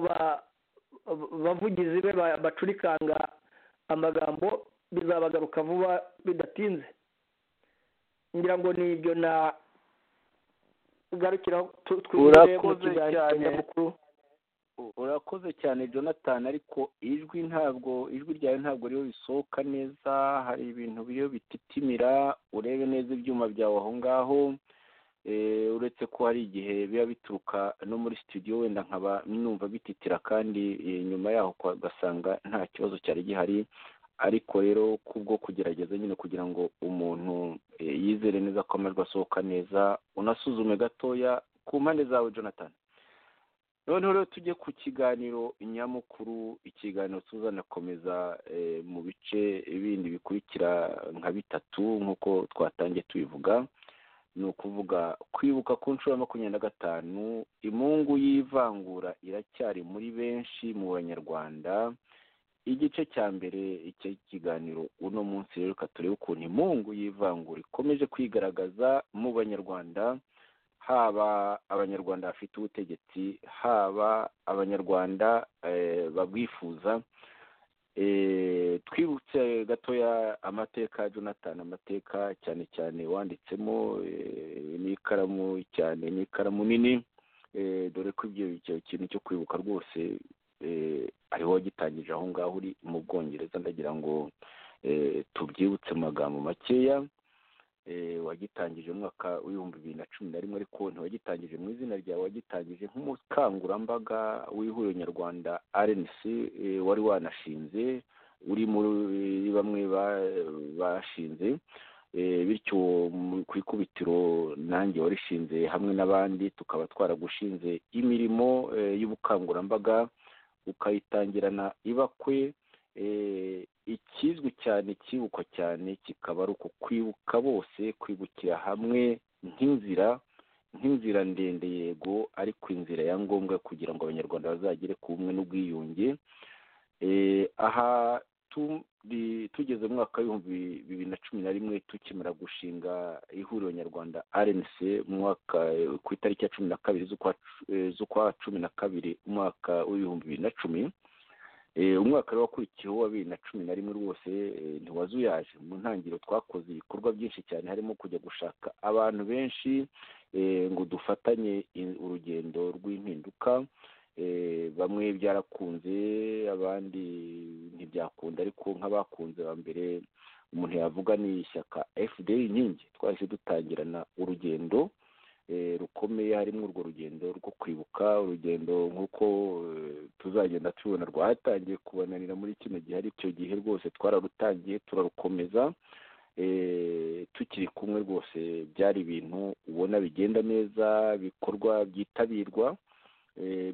bavugizi be bacurikanga amagambo bizabagaruka vuba bidatinze ngira ngo ni ibyo nagarukira twirire mu kiganiro urakoze cyane jonathan ariko ijwi ntabwo ijwi ryawe ntabwo rero risohoka neza hari ibintu biriyo bititimira urebe neza ibyuma byawe aho ngaho uretse ko hari igihe biba bituruka no muri studio wenda nkaba numva bititira kandi nyuma yaho ugasanga nta kibazo cyari gihari ariko rero kubwo kugerageza nyine kugira ngo umuntu yizere neza ko amajwi asohoka neza unasuzume gatoya ku mpande zawe jonathan noneho rero tujye ku kiganiro nyamukuru ikiganiro tuzanakomeza mu bice bindi bikurikira nka bitatu nk'uko twatangiye tubivuga ni ukuvuga kwibuka ku nshuro ya makumyabiri na gatanu imungu y'ivangura iracyari muri benshi mu banyarwanda igice cya mbere cy'ikiganiro uno munsi rero reka turebe ukuntu imungu y'ivangura ikomeje kwigaragaza mu banyarwanda haba abanyarwanda bafite ubutegetsi haba abanyarwanda babwifuza twibutse gatoya amateka ya jonathan amateka cyane cyane wanditsemo n'ikaramu cyane n'ikaramu nini dore ko ibyo kintu cyo kwibuka rwose ariho wagitangije aho ngaho uri mu bwongereza ndagira ngo tubyibutse mu magambo makeya wagitangije umwaka w'ibihumbi bibiri na cumi na rimwe ariko ntiwagitangije mu izina ryawe wagitangije nk'umukangurambaga w'ihuriro nyarwanda rnc wari wanashinze uri muri bamwe bashinze bityo ku ikubitiro nanjye warishinze hamwe n'abandi tukaba twaragushinze imirimo y'ubukangurambaga ukayitangirana ibakwe ikizwi cyane kibukwa cyane kikaba ari uku kwibuka bose kwibukira hamwe nk'inzira nk'inzira ndende yego ariko inzira ya ngombwa kugira ngo abanyarwanda bazagere ku bumwe n'ubwiyunge aha tugeze mu mwaka w'ibihumbi bibiri na cumi na rimwe tukimara gushinga ihuriro nyarwanda rnc ku itariki ya cumi na kabiri z'ukwa cumi na kabiri umwaka w'ibihumbi bibiri na cumi umwaka wakurikiyeho wa bibiri na cumi na rimwe rwose ntiwazuyaje mu ntangiriro twakoze ibikorwa byinshi cyane harimo kujya gushaka abantu benshi ngo dufatanye urugendo rw'impinduka bamwe byarakunze abandi ntibyakunda ariko nk'abakunze ba mbere umuntu yavuga ni ishyaka fda inkingi twahise dutangirana urugendo rukomeye harimo urwo rugendo rwo kwibuka urugendo nk'uko tuzagenda tubibona rwatangiye kubananira muri kino gihe ari cyo gihe rwose twararutangiye turarukomeza tukiri kumwe rwose byari ibintu ubona bigenda neza bikorwa byitabirwa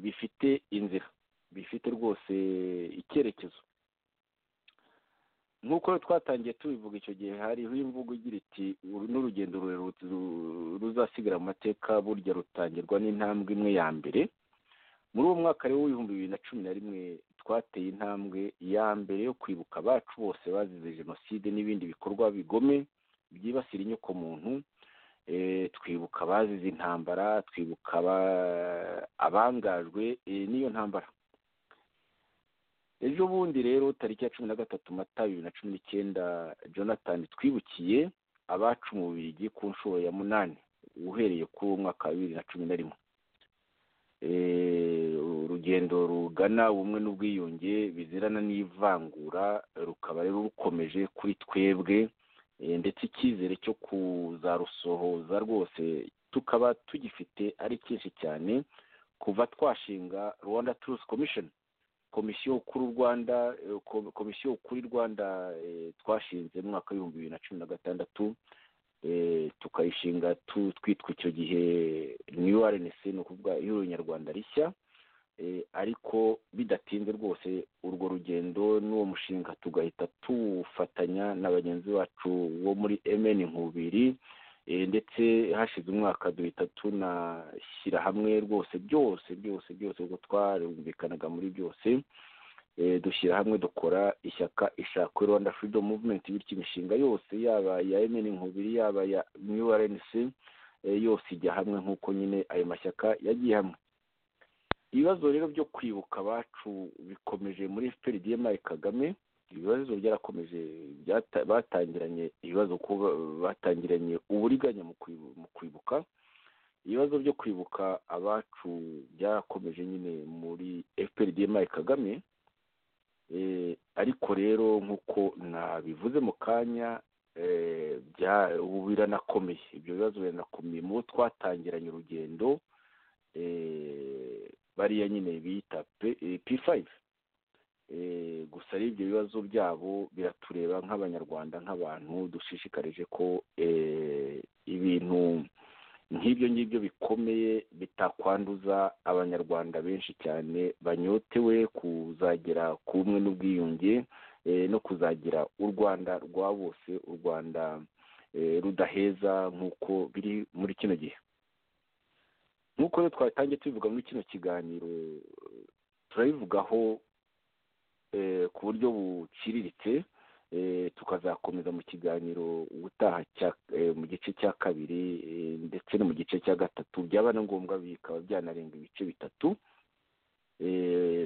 bifite inzira bifite rwose icyerekezo nk'uko twatangiye tubivuga icyo gihe hariho imvugo igira iti uru ni urugendo ruzasigara mu mateka burya rutangirwa n'intambwe imwe ya mbere muri uwo mwaka rero w'ibihumbi bibiri na cumi na rimwe twateye intambwe ya mbere yo kwibuka abacu bose bazize jenoside n'ibindi bikorwa bigome byibasira inyokomuntu twibuka abazize intambara twibuka abangajwe n'iyo ntambara ejo bundi rero tariki ya cumi na gatatu mata bibiri na cumi n'icyenda jonathan twibukiye abacu mu bigi ku nshuro ya munani uhereye kuri uwo mwaka wa bibiri na cumi na rimwe urugendo rugana ubumwe n'ubwiyunge bizirana n'ivangura rukaba rero rukomeje kuri twebwe ndetse icyizere cyo kuzarusohoza rwose tukaba tugifite ari cyinshi cyane kuva twashinga rwanda turusi komishoni komisiyo kuri rwanda komisiyo kuri rwanda twashinze mu mwaka w'ibihumbi bibiri na cumi na gatandatu tukayishinga twitwa icyo gihe niyo arenesi ni ukuvuga ihuriro nyarwanda rishya ariko bidatinze rwose urwo rugendo n'uwo mushinga tugahita tuwufatanya na bagenzi bacu bo muri emeni nkubiri ndetse hashize umwaka duhita tunashyira hamwe rwose byose byose byose ubwo twarumvikanaga muri byose dushyira hamwe dukora ishyaka ishaka rwanda freedom movement bityo imishinga yose yaba iya emeni nkubiri yaba iya new rnc yose ijya hamwe nk'uko nyine ayo mashyaka yagiye hamwe ibibazo rero byo kwibuka abacu bikomeje muri fprdmi kagame ibibazo byarakomeje batangiranye ibibazo kuba batangiranye uburiganya mu kwibuka ibibazo byo kwibuka abacu byarakomeje nyine muri fprdmi kagame ariko rero nk'uko nabivuze mu kanya ubu biranakomeye ibyo bibazo biranakomeye mu bo twatangiranye urugendo bariya nyine bita p5 gusa ibyo bibazo byabo biratureba nk'abanyarwanda nk'abantu dushishikarije ko ibintu nk'ibyo ngibyo bikomeye bitakwanduza abanyarwanda benshi cyane banyotewe kuzagera ku bumwe n'ubwiyunge no kuzagira u rwanda rwa bose u rwanda rudaheza nk'uko biri muri kino gihe nk'uko rero twatangiye tubivuga muri kino kiganiro turabivugaho ku buryo buciriritse tukazakomeza mu kiganiro ubutaha mu gice cya kabiri ndetse no mu gice cya gatatu byaba na ngombwa bikaba byanarenga ibice bitatu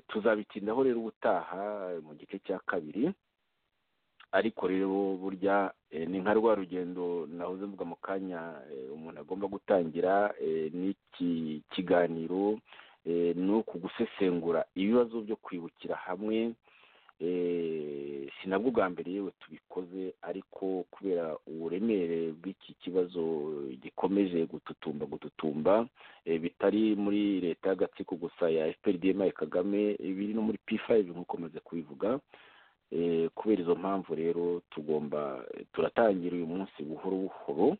tuzabitindaho rero ubutaha mu gice cya kabiri ariko rero burya ni nka rwa rugendo nahoze mvuga mu kanya umuntu agomba gutangira n'iki kiganiro ni uku gusesengura ibibazo byo kwibukira hamwe si nabwo bwa mbere yewe tubikoze ariko kubera uburemere bw'iki kibazo gikomeje gututumba gututumba bitari muri leta y'agatsiko gusa ya fprdmi kagame biri no muri p5 nk'uko maze kubivuga kubera izo mpamvu rero tugomba turatangira uyu munsi buhoro buhoro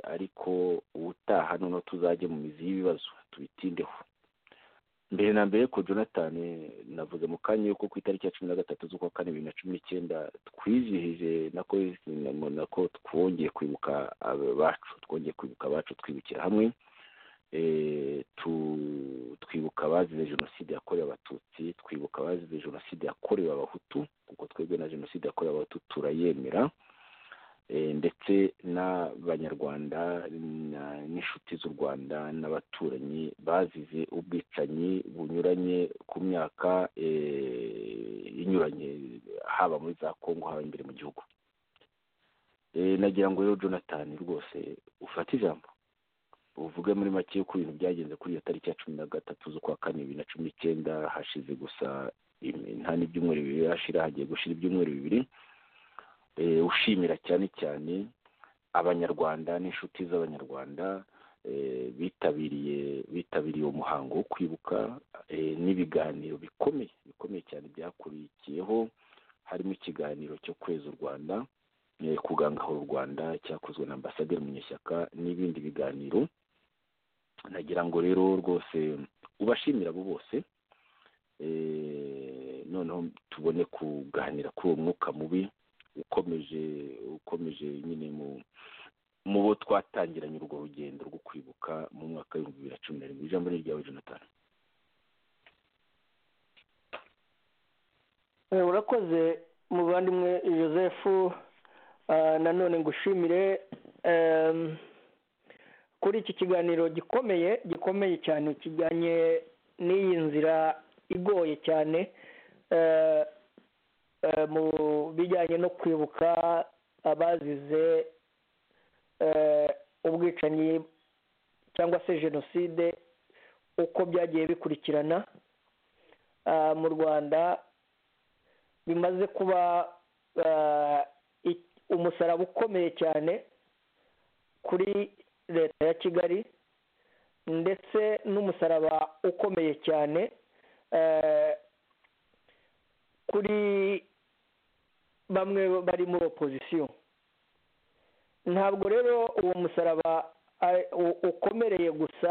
ariko ubutaha noneho tuzajya mu mizi y'ibibazo tubitindeho mbere na mbere ko jonathan navuze mu kanya yuko ku itariki ya cumi na gatatu z'ukwa kane bibiri na cumi n'icyenda twizihije nako twongeye kwibuka abacu twongeye kwibuka abacu twibukira hamwe twibuka abazize jenoside yakorewe abatutsi twibuka abazize jenoside yakorewe abahutu kuko twebwe na jenoside yakorewe abahutu turayemera ndetse n'abanyarwanda n'inshuti z'u rwanda n'abaturanyi bazize ubwicanyi bunyuranye ku myaka inyuranye haba muri za kongo haba imbere mu gihugu nagira ngo rero jonathan rwose ufate ijambo uvuge muri make y'uko ibintu byagenze kuri iyo tariki ya cumi na gatatu z'ukwa kane bibiri na cumi n'icyenda hashize gusa nta n'ibyumweru bibiri hashira hagiye gushira ibyumweru bibiri ushimira cyane cyane abanyarwanda n'inshuti z'abanyarwanda bitabiriye bitabiriye umuhango wo kwibuka n'ibiganiro bikomeye bikomeye cyane byakurikiyeho harimo ikiganiro cyo kweza u rwanda kugangahura u rwanda cyakozwe na ambasaderi munyeshyaka n'ibindi biganiro nagira ngo rero rwose ubashimira abo bose noneho tubone kuganira kuri uwo mwuka mubi ukomeje ukomeje nyine mu mu bo twatangiranye urwo rugendo rwo kwibuka mu mwaka w'ibihumbi bibiri na cumi na rimwe ijambo ni ryawe jonathan urakoze muvandimwe joseph nanone ngushimire kuri iki kiganiro gikomeye gikomeye cyane kijyanye n'iyi nzira igoye cyane mu bijyanye no kwibuka abazize ubwicanyi cyangwa se jenoside uko byagiye bikurikirana mu rwanda bimaze kuba umusaraba ukomeye cyane kuri leta ya kigali ndetse n'umusaraba ukomeye cyane kuri bamwe bari muri opozisiyo ntabwo rero uwo musaraba ukomereye gusa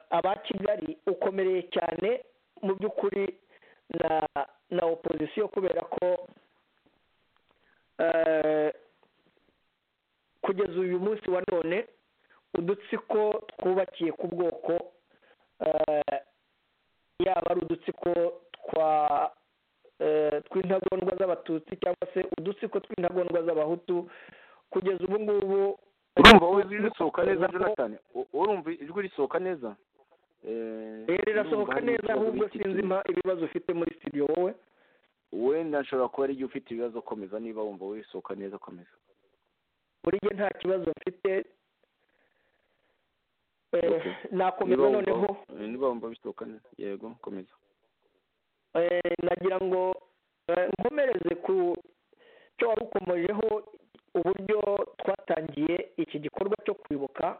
aba kigali ukomereye cyane mu by'ukuri na opozisiyo kubera ko kugeza uyu munsi wa none udutsiko twubakiye ku bwoko yaba ari udutsiko twa tw'intagondwa z'abatutsi cyangwa se udutsiko tw'intagondwa z'abahutu kugeza ubu ngubu urumva wowe ijwi risohoka neza jonathan urumva ijwi risohoka neza rero rirasohoka neza ahubwo sinzi ibibazo ufite muri studio wowe wenda nshobora kuba ari igihe ufite ibibazo komeza niba wumva wisohoka neza komeza buri gihe nta kibazo mfite nakomeza noneho niba wumva bisohoka neza yego komeza nagira ngo nkomereze ku cyo wari ukomojeho uburyo twatangiye iki gikorwa cyo kwibuka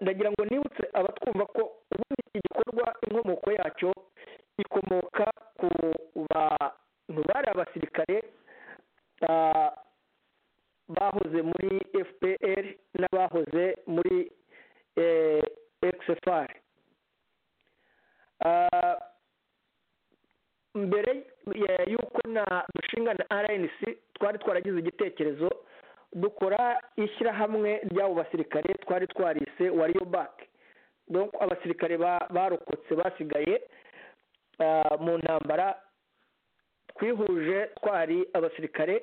ndagira ngo nibutse abatwumva ko ubundi iki gikorwa inkomoko yacyo ikomoka ku bantu bari abasirikare bahoze muri fpr n'abahoze muri xfr mbere y'uko na dushinga na rnc twari twaragize igitekerezo dukora ishyirahamwe ry'abo basirikare twari twarise wariyo baki abasirikare barokotse basigaye mu ntambara twihuje twari abasirikare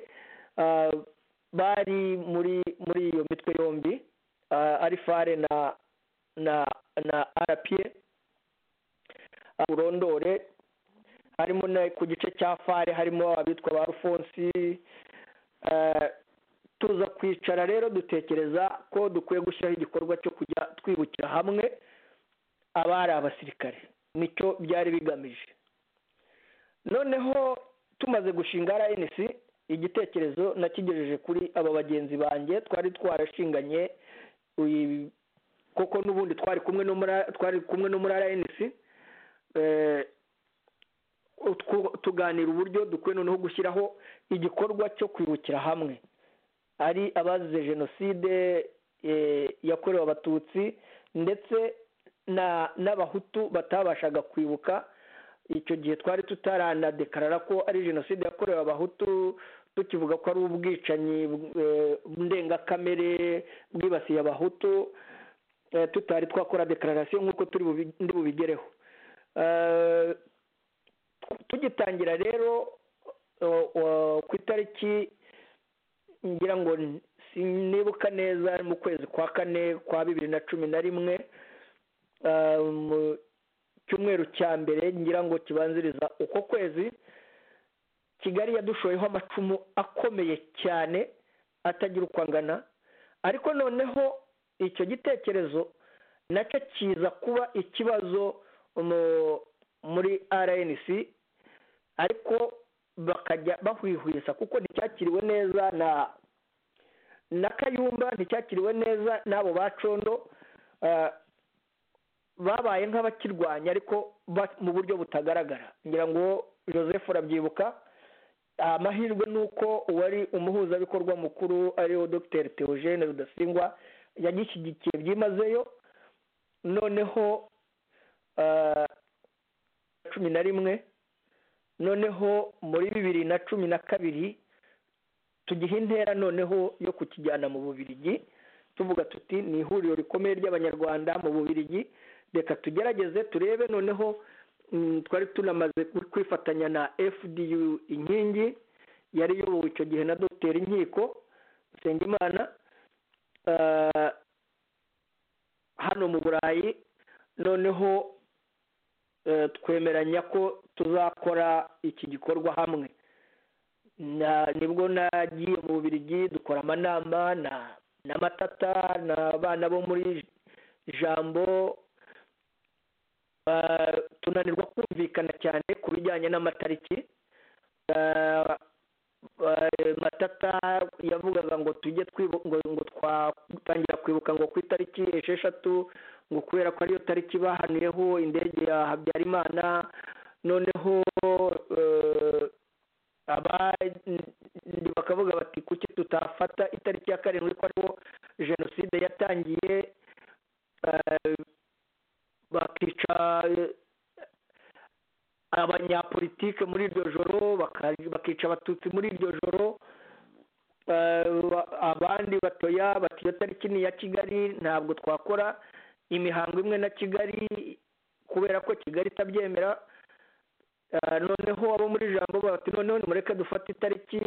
bari muri muri iyo mitwe yombi ari fare na na na arapiye urondore harimo ku gice cya fare harimo abitwa ba rufonsi tuza kwicara rero dutekereza ko dukwiye gushyiraho igikorwa cyo kujya twibukira hamwe abari abasirikare nicyo byari bigamije noneho tumaze gushinga rnc igitekerezo nakigejeje kuri aba bagenzi banjye twari twarashinganye kuko n'ubundi twari kumwe no muri twari kumwe no muri rnc tuganira uburyo dukwiye noneho gushyiraho igikorwa cyo kwibukira hamwe ari abazize jenoside yakorewe abatutsi ndetse n'abahutu batabashaga kwibuka icyo gihe twari tutaranadekarara ko ari jenoside yakorewe abahutu tukivuga ko ari ubwicanyi ndengakamere bwibasiye abahutu tutari twakora dekararasiyo nk'uko turi ndi bubigereho tugitangira rero ku itariki ngira ngo nibuka neza mu kwezi kwa kane kwa bibiri na cumi na rimwe cyumweru cya mbere ngira ngo kibanziriza uko kwezi kigali yadushoyeho amacumu akomeye cyane atagira uko angana ariko noneho icyo gitekerezo nacyo kiza kuba ikibazo muri rnc ariko bakajya bahwihwisa kuko nticyakiriwe neza na na kayumba nticyakiriwe neza n'abo bacondo babaye nk'abakirwanya ariko mu buryo butagaragara ngira ngo joseph urabyibuka amahirwe ni uko uwari umuhuzabikorwa mukuru ariwe dr theogene rudasingwa yagishyigikiye byimazeyo noneho cumi na rimwe noneho muri bibiri na cumi na kabiri tugiha intera noneho yo kukijyana mu bubirigi tuvuga tuti ni ihuriro rikomeye ry'abanyarwanda mu bubirigi reka tugerageze turebe noneho twari tunamaze kwifatanya na fdu inkingi yari iyobowe icyo gihe na dogiteri inkiko nsengimana hano mu burayi noneho twemeranya ko tuzakora iki gikorwa hamwe nibwo nagiye mu bubirigi dukora amanama n'amatata n'abana bo muri jambo tunanirwa kumvikana cyane ku bijyanye n'amatariki matata yavugaga ngo tujye ngo twatangira kwibuka ngo ku itariki esheshatu ngo kubera ko ariyo tariki bahanuyeho indege ya habyarimana noneho abandi bakavuga bati kuki tutafata itariki ya karindwi ko ariho jenoside yatangiye bakica abanyapolitike muri iryo joro bakica abatutsi muri iryo joro abandi batoya bati iyo tariki ni iya kigali ntabwo twakora imihango imwe na kigali kubera ko kigali itabyemera noneho abo muri ijambo bati noneho nimureke dufate itariki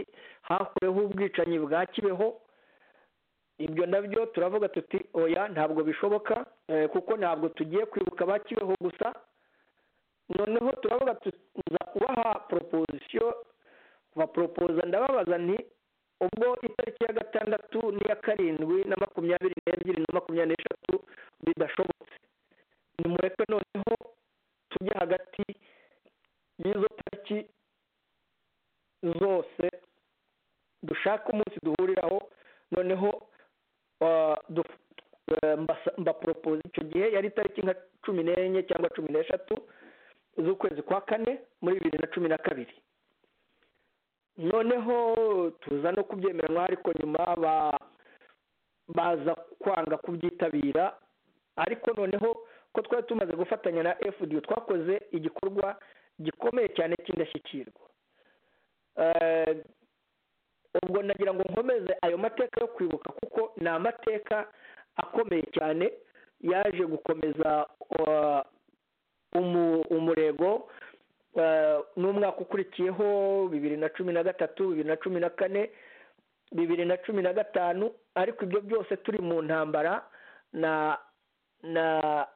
hakureho ubwicanyi bwa kibeho ibyo nabyo turavuga tuti oya ntabwo bishoboka kuko ntabwo tugiye kwibuka ba kibeho gusa noneho turavuga tuza kubaha proposition baporopoza ndababaza nti ubwo itariki ya gatandatu n'iya karindwi na makumyabiri n'ebyiri na makumyabiri n'eshatu bidashobotse nimureke noneho tujye hagati y'izo tariki zose dushake umunsi duhuriraho noneho mbaporopoza icyo gihe yari itariki nka cumi n'enye cyangwa cumi n'eshatu z'ukwezi kwa kane muri bibiri na cumi na kabiri noneho tuza no kubyemeranywa ariko nyuma baza kwanga kubyitabira ariko noneho ko twari tumaze gufatanya na fdu twakoze igikorwa gikomeye cyane cy'indashyikirwa ubwo nagira ngo nkomeze ayo mateka yo kwibuka kuko ni amateka akomeye cyane yaje gukomeza umurego n'umwaka ukurikiyeho bibiri na cumi na gatatu bibiri na cumi na kane bibiri na cumi na gatanu ariko ibyo byose turi mu ntambara na na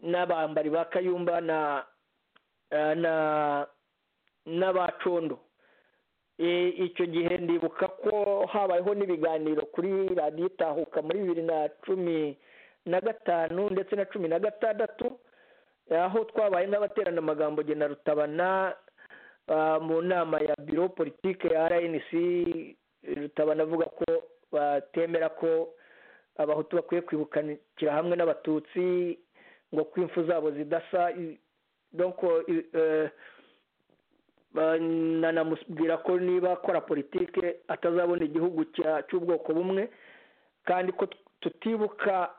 n'abambari ba kayumba na na n'abacondo icyo gihe ndibuka ko habayeho n'ibiganiro kuri radiyo itahuka muri bibiri na cumi na gatanu ndetse na cumi na gatandatu aho twabaye nk'abaterana amagambo gena rutabana mu nama ya biro politike ya rnc rutabana avuga ko batemera ko abahutu bakwiye kwibukira hamwe n'abatutsi ngo ko impfu zabo zidasa nanamubwira ko niba akora politike atazabona igihugu cy'ubwoko bumwe kandi ko tutibuka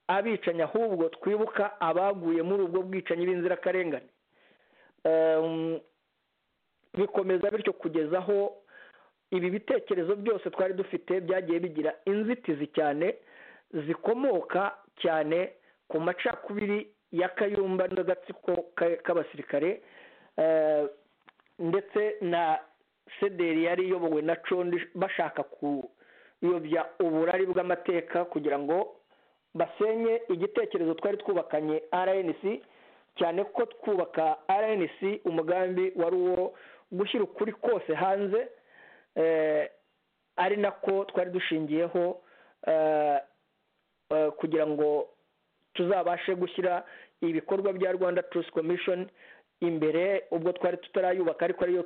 abicanyi ahubwo twibuka abaguye muri ubwo bwicanyi b'inzirakarengane bikomeza bityo kugeza aho ibi bitekerezo byose twari dufite byagiye bigira inzitizi cyane zikomoka cyane ku macakubiri ya kayumba n'agatsiko k'abasirikare ndetse na sederi yari iyobowe na condi bashaka kuyobya uburari bw'amateka kugira ngo basenye igitekerezo twari twubakanye rnc cyane ko twubaka rnc umugambi wari uwo gushyira ukuri kose hanze ari nako twari dushingiyeho kugira ngo tuzabashe gushyira ibikorwa bya rwanda truth commission imbere ubwo twari tutarayubaka ariko ariyo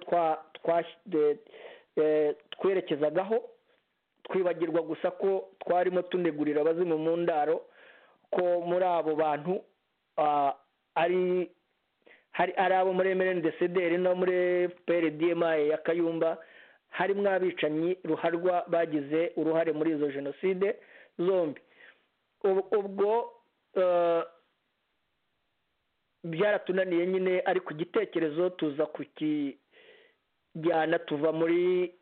twerekezagaho twibagirwa gusa ko twarimo tunegurira abazimu mu ndaro ko muri abo bantu ari ari abo muri emereni desederi no muri prdmi ya kayumba harimo abicanyi ruharwa bagize uruhare muri izo jenoside zombi ubwo byaratunaniye nyine ariko igitekerezo tuza kukijyana tuva muri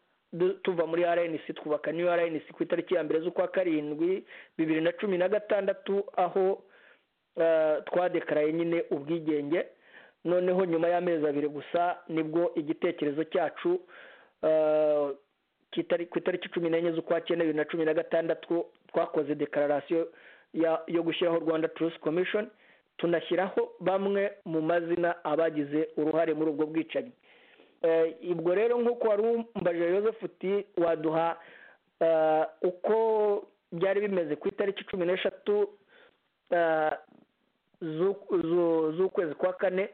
tuva muri rnc twubaka niyo rnc ku itariki ya mbere z'ukwa karindwi bibiri na cumi na gatandatu aho twadekaraye nyine ubwigenge noneho nyuma y'amezi abiri gusa nibwo igitekerezo cyacu ku itariki cumi n'enye z'ukwa cyenda bibiri na cumi na gatandatu twakoze dekararasiyo yo gushyiraho rwanda turusi komishoni tunashyiraho bamwe mu mazina abagize uruhare muri ubwo bwicanyi ubwo rero nk'uko wari umbaje Joseph uti waduha uko byari bimeze ku itariki cumi n'eshatu z'ukwezi kwa kane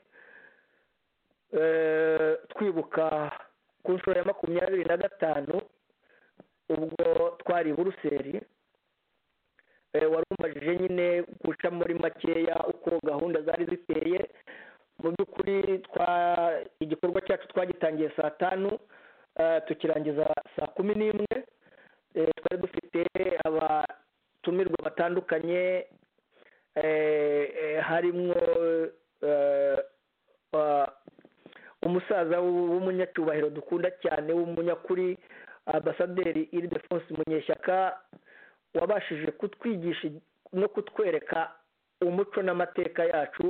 twibuka ku nshuro ya makumyabiri na gatanu ubwo twari i buruseli wari umajije nyine guca muri makeya uko gahunda zari ziteye mu by'ukuri igikorwa cyacu twagitangiye saa tanu tukirangiza saa kumi n'imwe twari dufite abatumirwa batandukanye harimo umusaza w'umunyacyubahiro dukunda cyane w'umunyakuri ambasaderi iridefonse munyeshyaka wabashije kutwigisha no kutwereka umuco n'amateka yacu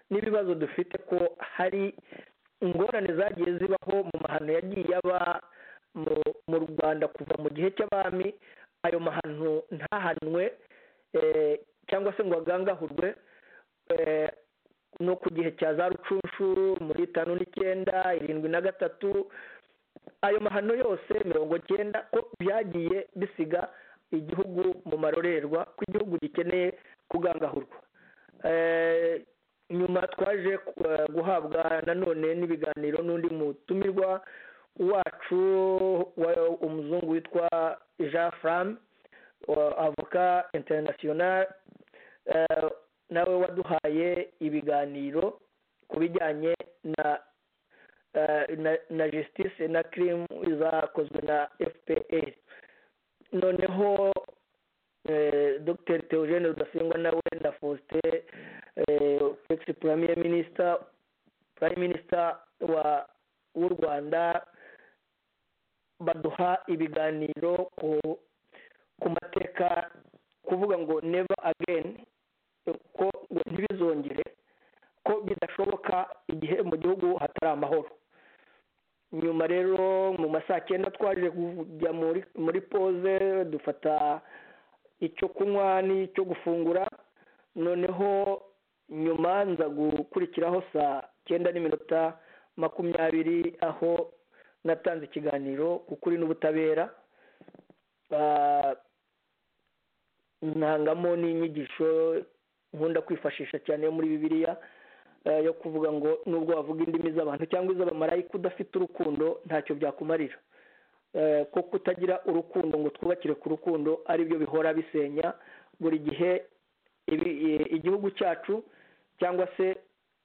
n'ibibazo dufite ko hari ingorane zagiye zibaho mu mahano yagiye aba mu rwanda kuva mu gihe cy'abami ayo mahano ntahanwe cyangwa se ngo agangahurwe no ku gihe cya za rucunshu muri tanu n'icyenda irindwi na gatatu ayo mahano yose mirongo cyenda ko byagiye bisiga igihugu mu marorerwa ko igihugu gikeneye kugangahurwa nyuma twaje guhabwa nanone n'ibiganiro n'undi mutumirwa wacu umuzungu witwa jean fram avoka international nawe waduhaye ibiganiro ku bijyanye na na justice na kirimu zakozwe na fpr noneho dr teogene rudasingwa nawe na faustin ex premier minister prime minister w'u rwanda baduha ibiganiro ku mateka kuvuga ngo never again ko ntibizongere ko bidashoboka igihe mu gihugu hatari amahoro nyuma rero mu masaa cyenda twaje kujya muri poze dufata icyo kunywa n'icyo gufungura noneho nyuma nza gukurikiraho saa cyenda n'iminota makumyabiri aho natanze ikiganiro ku kuri n'ubutabera ntangamo n'inyigisho nkunda kwifashisha cyane muri bibiliya yo kuvuga ngo nubwo wavuga indimi z'abantu cyangwa iz'abamarayika udafite urukundo ntacyo byakumarira ko kutagira urukundo ngo twubakire ku rukundo aribyo bihora bisenya buri gihe igihugu cyacu cyangwa se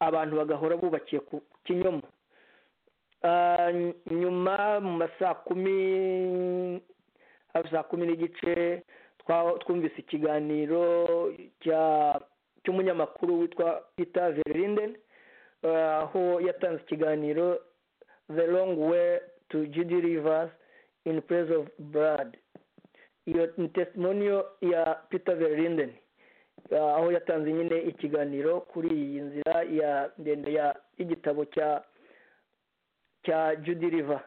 abantu bagahora bubakiye ku kinyomo nyuma mu masaa kumi hafi saa kumi n'igice twumvise ikiganiro cya cy'umunyamakuru witwa peter verlinden aho yatanze ikiganiro the long way to judy rivers in place of blood iyo ni testimoniyo ya peter verlinden aho yatanze nyine ikiganiro kuri iyi nzira ya ndende y'igitabo cya cya judy river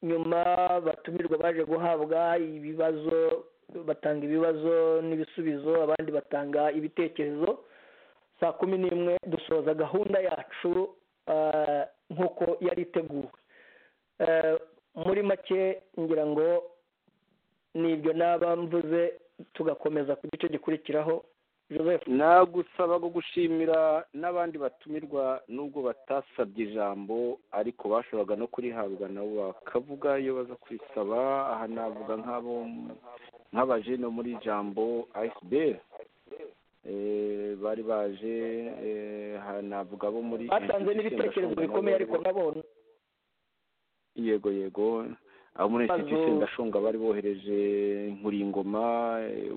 nyuma batumirwa baje guhabwa ibibazo batanga ibibazo n'ibisubizo abandi batanga ibitekerezo saa kumi n'imwe dusoza gahunda yacu nk'uko yari iteguwe muri make ngira ngo nibyo naba mvuze tugakomeza ku gice gikurikiraho joseph nagusaba gushimira n'abandi batumirwa nubwo batasabye ijambo ariko bashoboraga no kurihabwa nabo bakavuga iyo baza kwisaba aha navuga nk'abo nk'abaje no muri jambo ayisiberi bari baje navuga bo muri batanze n'ibitekerezo bikomeye ariko nabona yego yego abo muri inshuti sendashunga bari bohereje nkuringoma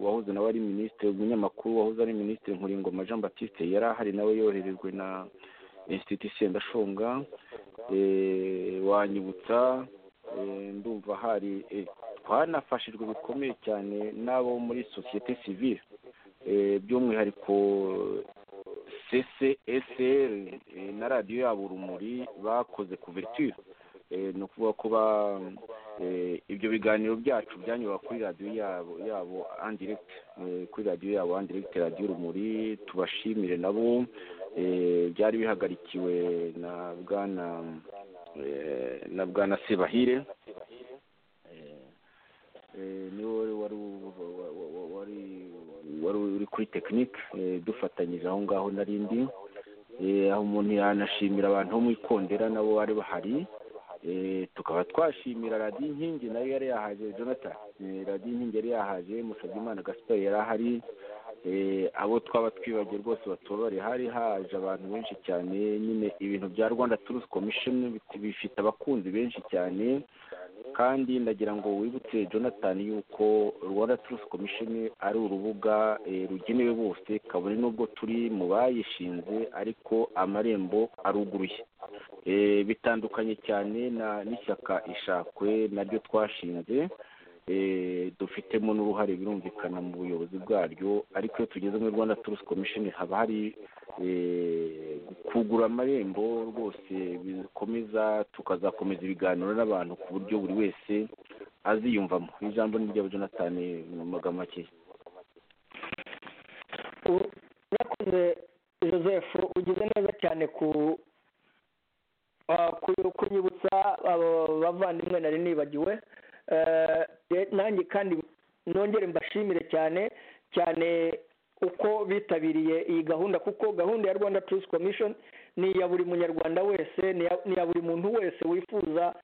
wahoze nawe ari minisitiri umunyamakuru wahoze ari minisitiri nkuringoma jean batiste yari ahari nawe yoherejwe na inshuti sendashunga wanyibutsa ndumva hari twanafashijwe bikomeye cyane n'abo muri sosiyete sivire by'umwihariko ccesr na radiyo yabo urumuri bakoze kuverture ni ukuvuga ko ibyo biganiro byacu byanyura kuri radiyo yabo yabo andiregiti kuri radiyo yabo andiregiti radiyo urumuri tubashimire nabo byari bihagarikiwe na bwana na bwana sebahire niwe wari wari uri kuri tekinike dufatanyije aho ngaho n'arindi aho umuntu yanashimira abantu bo mu ikondera nabo bari bahari tukaba twashimira radiyo inkingi nayo yari yahaje jonathan radiyo inkingi yari yahaje musabyimana gasiperi yari ahari abo twaba twibagiwe rwose batobare hari haje abantu benshi cyane nyine ibintu bya rwanda turusi komishoni bifite abakunzi benshi cyane kandi ndagira ngo wibutse jonathan yuko rwanda turusi komishoni ari urubuga rugenewe bose kabone n'ubwo turi mu bayishinze ariko amarembo aruguruye bitandukanye cyane n'ishyaka ishakwe naryo twashinze dufitemo n'uruhare birumvikana mu buyobozi bwaryo ariko iyo tugeze muri rwanda turusi komishoni haba hari kugura amarembo rwose bikomeza tukazakomeza ibiganiro n'abantu ku buryo buri wese aziyumvamo ijambo ni ryabo jonathan mu magambo make urakoze joseph ugize neza cyane ku kunyibutsa bavandimwe nari nibagiwe nanjye kandi nongere mbashimire cyane cyane uko bitabiriye iyi gahunda kuko gahunda ya rwanda turusi komishoni ni iya buri munyarwanda wese ni iya buri muntu wese wifuza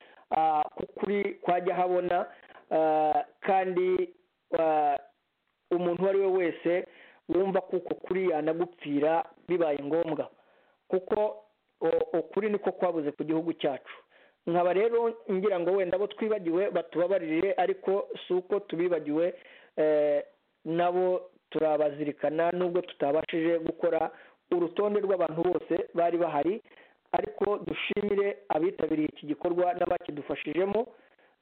kuri kwajya ahabona kandi umuntu uwo ari we wese wumva kuko kuri yanagupfira bibaye ngombwa kuko ukuri niko kwabuze ku gihugu cyacu nkaba rero ngira ngo wenda abo twibagiwe batubabarire ariko si uko tubibagiwe nabo turabazirikana nubwo tutabashije gukora urutonde rw'abantu bose bari bahari ariko dushimire abitabiriye iki gikorwa n'abakidufashijemo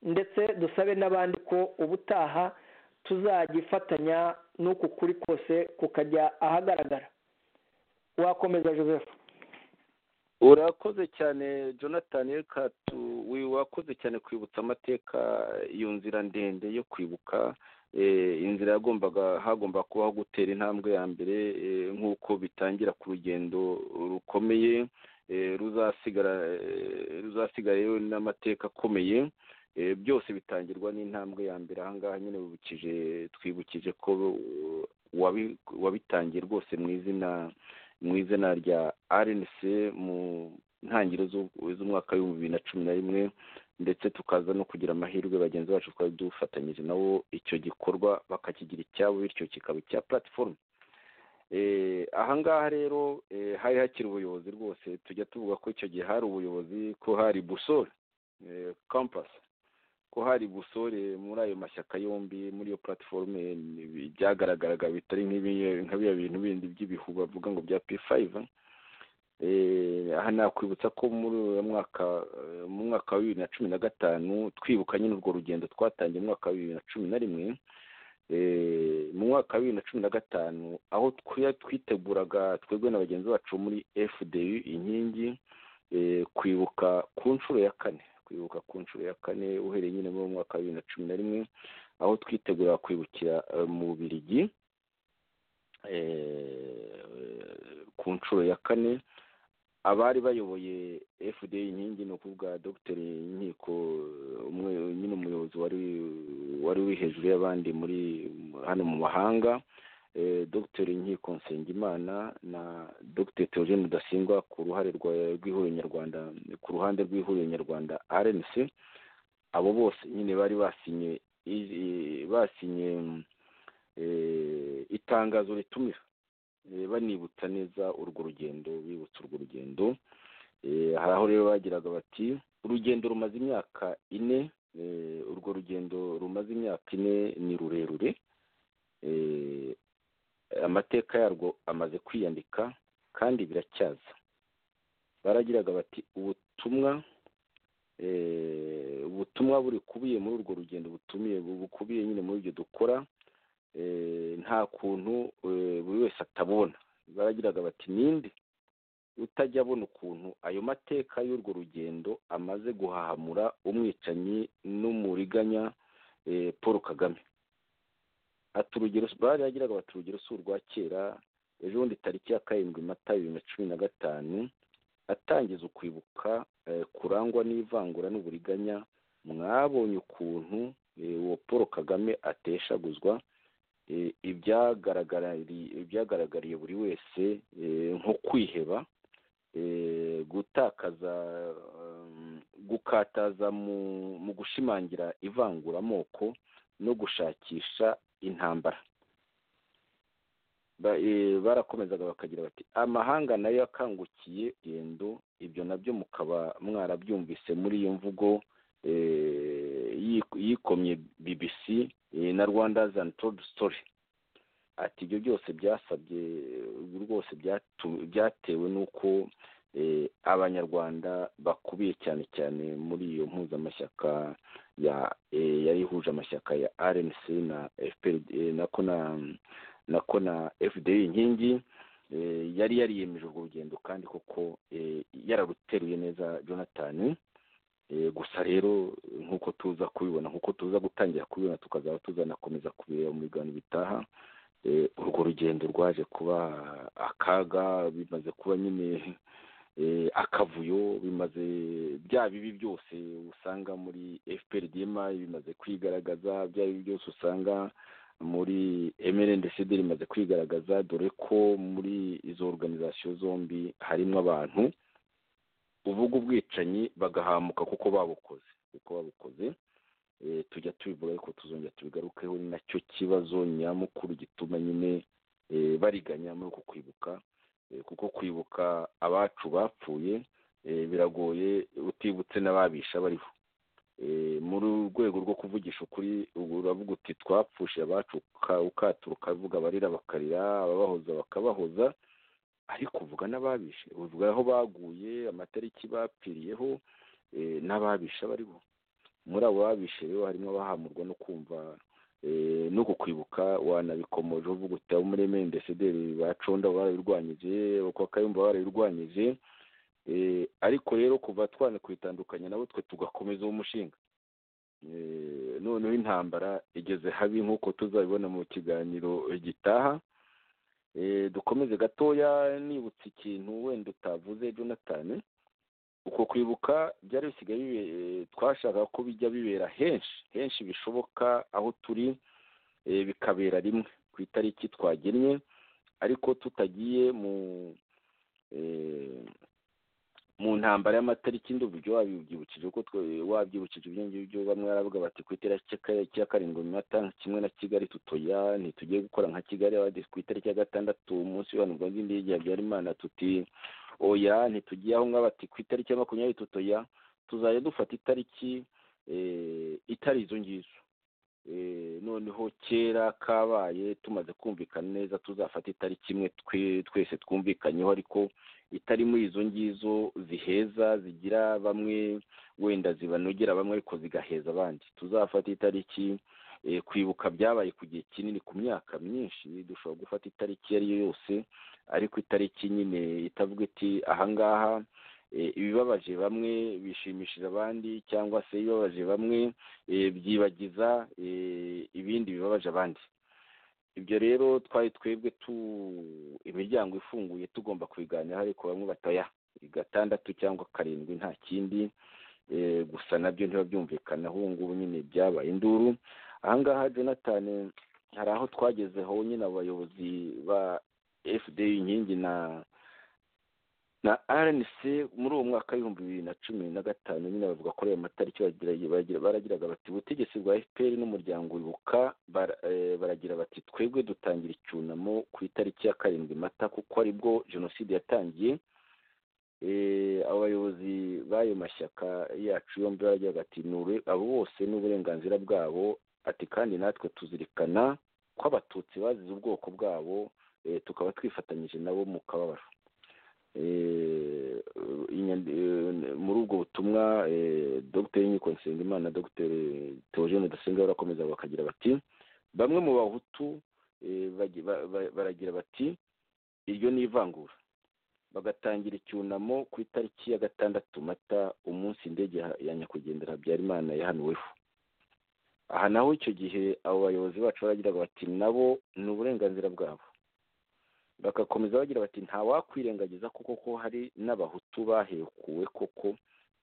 ndetse dusabe n'abandi ko ubutaha tuzagifatanya n'uku kuri kose kukajya ahagaragara wakomeza joseph urakoze cyane jonathan reka wakoze cyane kwibutsa amateka iyo nzira ndende yo kwibuka inzira yagombaga hagomba kubaho gutera intambwe ya mbere nk'uko bitangira ku rugendo rukomeye ruzasigara n'amateka akomeye byose bitangirwa n'intambwe ya mbere ahangaha nyine bibukije twibukije ko wabitangiye rwose mu izina mu izina rya rnc mu ntangiriro z'umwaka w'ibihumbi bibiri na cumi na rimwe ndetse tukaza no kugira amahirwe bagenzi bacu twari dufatanyije nabo icyo gikorwa bakakigira icyabo bityo kikaba icya platifomu ahangaha rero hari hakiri ubuyobozi rwose tujya tuvuga ko icyo gihe hari ubuyobozi ko hari busore kampasi ko hari busore muri ayo mashyaka yombi muri iyo platiforume byagaragaraga bitari nka biriya bintu bindi by'ibihu bavuga ngo bya p5 aha nakwibutsa ko muri mwaka mu mwaka wa bibiri na cumi na gatanu twibuka nyine urwo rugendo twatangiye mu mwaka wa bibiri na cumi na rimwe mu mwaka wa bibiri na cumi na gatanu aho twiteguraga twebwe na bagenzi bacu muri fdu inkingi kwibuka ku nshuro ya kane kwibuka ku nshuro ya kane uhereye nyine muri mwaka wa bibiri na cumi na rimwe aho twitegura kwibukira mu Bubiligi ku nshuro ya kane abari bayoboye fda inkingi ni ukuvuga dr inkiko umwe nyine umuyobozi wari wari uri hejuru y'abandi muri hano mu mahanga dr inkiko nsengimana na dr theogene rudasingwa ku ruhare rw'ihuriro nyarwanda ku ruhande rw'ihuriro nyarwanda rnc abo bose nyine bari basinye basinye itangazo ritumira banibutsa neza urwo rugendo bibutsa urwo rugendo hari aho rero bagiraga bati urugendo rumaze imyaka ine urwo rugendo rumaze imyaka ine ni rurerure amateka yarwo amaze kwiyandika kandi biracyaza baragiraga bati ubutumwa ubutumwa buri kubiye muri urwo rugendo butumiye bukubiye nyine muri ibyo dukora nta kuntu buri wese atabona baragiraga bati ninde utajya abona ukuntu ayo mateka y'urwo rugendo amaze guhahamura umwicanyi n'umuriganya paul kagame aturugero bari yagiraga bati urugero si urwa kera ejo bundi tariki ya karindwi mata bibiri na cumi na gatanu atangiza ukwibuka kurangwa n'ivangura n'uburiganya mwabonye ukuntu uwo paul kagame ateshaguzwa ibyagaragariye buri wese nko kwiheba gutakaza gukataza mu gushimangira ivanguramoko no gushakisha intambara barakomezaga bakagira bati amahanga nayo yakangukiye urugendo ibyo nabyo mukaba mwarabyumvise muri iyo mvugo yikomye bbc na rwanda's untold story ati ibyo byose byasabye rwose byatewe n'uko abanyarwanda bakubiye cyane cyane muri iyo mpuzamashyaka yari ihuje amashyaka ya rnc na nako na nako na fda inkingi yari yariyemeje urwo rugendo kandi koko yararuteruye neza jonathan gusa rero nk'uko tuza kubibona nk'uko tuza gutangira kubibona tukazaba tuzanakomeza kubireba mu biganiro bitaha urwo rugendo rwaje kuba akaga bimaze kuba nyine akavuyo bimaze bya bibi byose usanga muri fprdm bimaze kwigaragaza bya bibi byose usanga muri mrndcd rimaze kwigaragaza dore ko muri izo organizasiyo zombi harimo abantu uvuga ubwicanyi bagahamuka kuko babukoze kuko babukoze tujya tubivuga ariko tuzongera tubigarukeho ni nacyo kibazo nyamukuru gituma nyine bariganya muri uku kwibuka kuko kwibuka abacu bapfuye biragoye utibutse n'ababisha bariho muri rwego rwo kuvugisha ukuri uravuga uti twapfushe abacu ukatura ukavuga abarira bakarira ababahoza bakabahoza ariko uvuga n'ababishe uvuga aho baguye amatariki bapfiriyeho n'ababisha bariho muri abo babishe rero harimo abahamurwa no kumva no kukwibuka wanabikomoje uvuga uti abo muri emendesederi baconda barabirwanyije bakayumva barabirwanyije ariko rero kuva twana kwitandukanya nabo twe tugakomeza uwo mushinga noneho intambara igeze habi nk'uko tuzabibona mu kiganiro gitaha dukomeze gatoya nibutse ikintu wenda utavuze jonathan uko kwibuka byari bisigaye twashaka ko bijya bibera henshi henshi bishoboka aho turi bikabera rimwe ku itariki twagennye ariko tutagiye mu mu ntambara y'amatariki ndumva wabyibukije kuko wabyibukije ibyo ngibyo bamwe baravuga bati ku itariki ya karindwi mirongo kimwe na kigali tutoya ntitugiye gukora nka kigali ku itariki ya gatandatu umunsi w'ihanurwa ry'indege ya habyarimana tuti oya ntitugiye aho ngaho bati ku itariki ya makumyabiri tutoya tuzajya dufata itariki itari izo ngizo noneho kera kabaye tumaze kumvikana neza tuzafata itariki imwe twese twumvikanyeho ariko itari muri izo ngizo ziheza zigira bamwe wenda zibanogera bamwe ariko zigaheza abandi tuzafata itariki kwibuka byabaye ku gihe kinini ku myaka myinshi dushobora gufata itariki iyo ari yo yose ariko itariki nyine itavuga iti ahangaha ibibabaje bamwe bishimishije abandi cyangwa se ibibabaje bamwe byibagiza ibindi bibabaje abandi ibyo rero twari twebwe tu imiryango ifunguye tugomba kubiganiraho ariko bamwe bataya gatandatu cyangwa karindwi nta kindi gusa nabyo ntibabyumvikana ubu ngubu nyine byabaye induru ahangaha jonathan hari aho twagezeho nyine abayobozi ba fda inkingi na na rnc muri uwo mwaka w'ibihumbi bibiri na cumi na gatanu nyine bavuga ko ayo matariki baragiraga bati ubutegetsi bwa fpr n'umuryango wibuka baragira bati twebwe dutangira icyunamo ku itariki ya karindwi mata kuko aribwo jenoside yatangiye abayobozi b'ayo mashyaka yacu yombi baragira bati nure abo bose n'uburenganzira bwabo ati kandi natwe tuzirikana ko abatutsi bazize ubwoko bwabo tukaba twifatanyije nabo mu kababaro muri ubwo butumwa butumwa dogiteri w'inkiko nsengimana dogiteri teogene dusenga barakomeza bakagira bati bamwe mu bahutu baragira bati iryo ni ivangura bagatangira icyunamo ku itariki ya gatandatu mata umunsi indege ya nyakwigendera habyarimana yahanuweho aha naho icyo gihe abo bayobozi bacu baragira bati nabo ni uburenganzira bwabo bagakomeza bagira bati ntawakwirengagiza kuko ko hari n'abahutu bahekuwe koko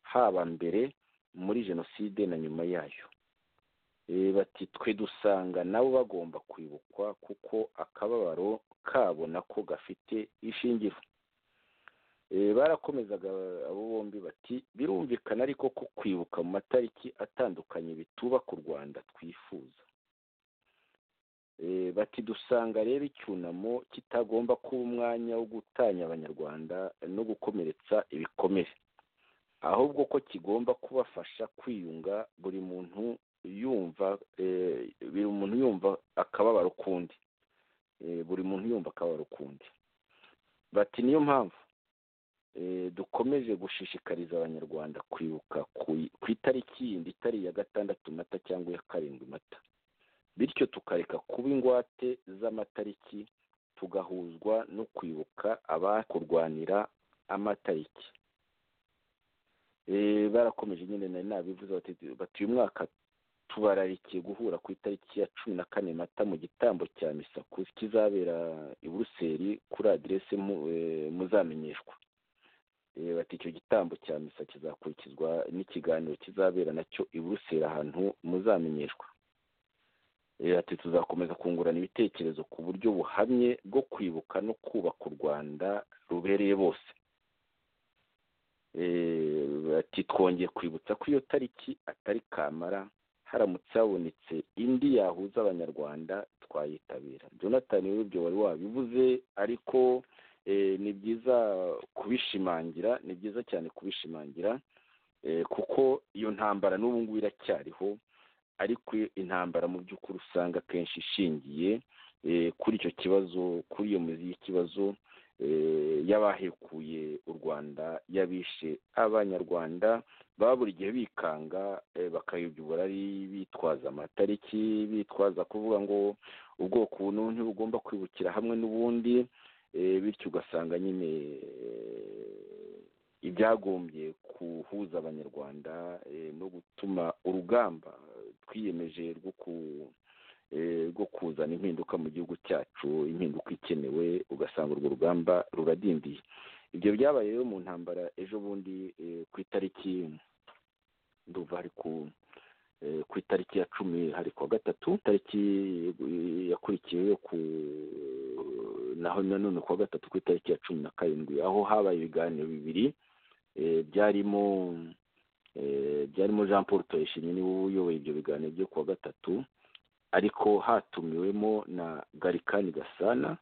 haba mbere muri jenoside na nyuma yayo bati twe dusanga nabo bagomba kwibukwa kuko akababaro kabo nako gafite ishingiro barakomezaga abo bombi bati birumvikana ariko ko kwibuka mu matariki atandukanye bitubaka u rwanda twifuza bati dusanga rero icyunamo kitagomba kuba umwanya wo gutanya abanyarwanda no gukomeretsa ibikomere ahubwo ko kigomba kubafasha kwiyunga buri muntu yumva buri muntu yumva akababaro ukundi buri muntu yumva akababaro ukundi bati niyo mpamvu dukomeje gushishikariza abanyarwanda kwibuka ku itariki yindi itari iya gatandatu mata cyangwa iya karindwi mata bityo tukareka kuba ingwate z'amatariki tugahuzwa no kwibuka abakurwanira amatariki barakomeje nyine nari nabivuze bati uyu mwaka tubararikiye guhura ku itariki ya cumi na kane mata mu gitambo cya misa kizabera i buruseli kuri aderese muzamenyeshwa bati icyo gitambo cya misa kizakurikizwa n'ikiganiro kizabera nacyo i buruseli ahantu muzamenyeshwa ati tuzakomeza kungurana ibitekerezo ku buryo buhamye bwo kwibuka no kubaka u rwanda rubereye bose bati twongeye kwibutsa ko iyo tariki atari kamara haramutse habonetse indi yahuza abanyarwanda twayitabira jonathan w'ibyo wari wabivuze ariko ni byiza kubishimangira ni byiza cyane kubishimangira kuko iyo ntambara n'ubu ngubu iracyariho ariko intambara mu by'ukuri usanga akenshi ishingiye kuri icyo kibazo kuri iyo mizi y'ikibazo y'abahekuye u rwanda y'abishe abanyarwanda baba buri gihe bikanga bakayobya uburari bitwaza amatariki bitwaza kuvuga ngo ubwoko ubu ntibugomba kwibukira hamwe n'ubundi bityo ugasanga nyine ibyagombye guhuza abanyarwanda no gutuma urugamba twiyemeje rwo kuzana impinduka mu gihugu cyacu impinduka ikenewe ugasanga urwo rugamba ruradindiye ibyo byabaye rero mu ntambara ejo bundi ku itariki nduva hari ku itariki ya cumi hari kuwa gatatu itariki yakurikiyeho ku naho nanone kuwa gatatu ku itariki ya cumi na karindwi aho habaye ibiganiro bibiri byarimo byarimo jean paul tuyishimye niwe uyoboye ibyo biganiro byo kuwa gatatu ariko hatumiwemo na garikani gasana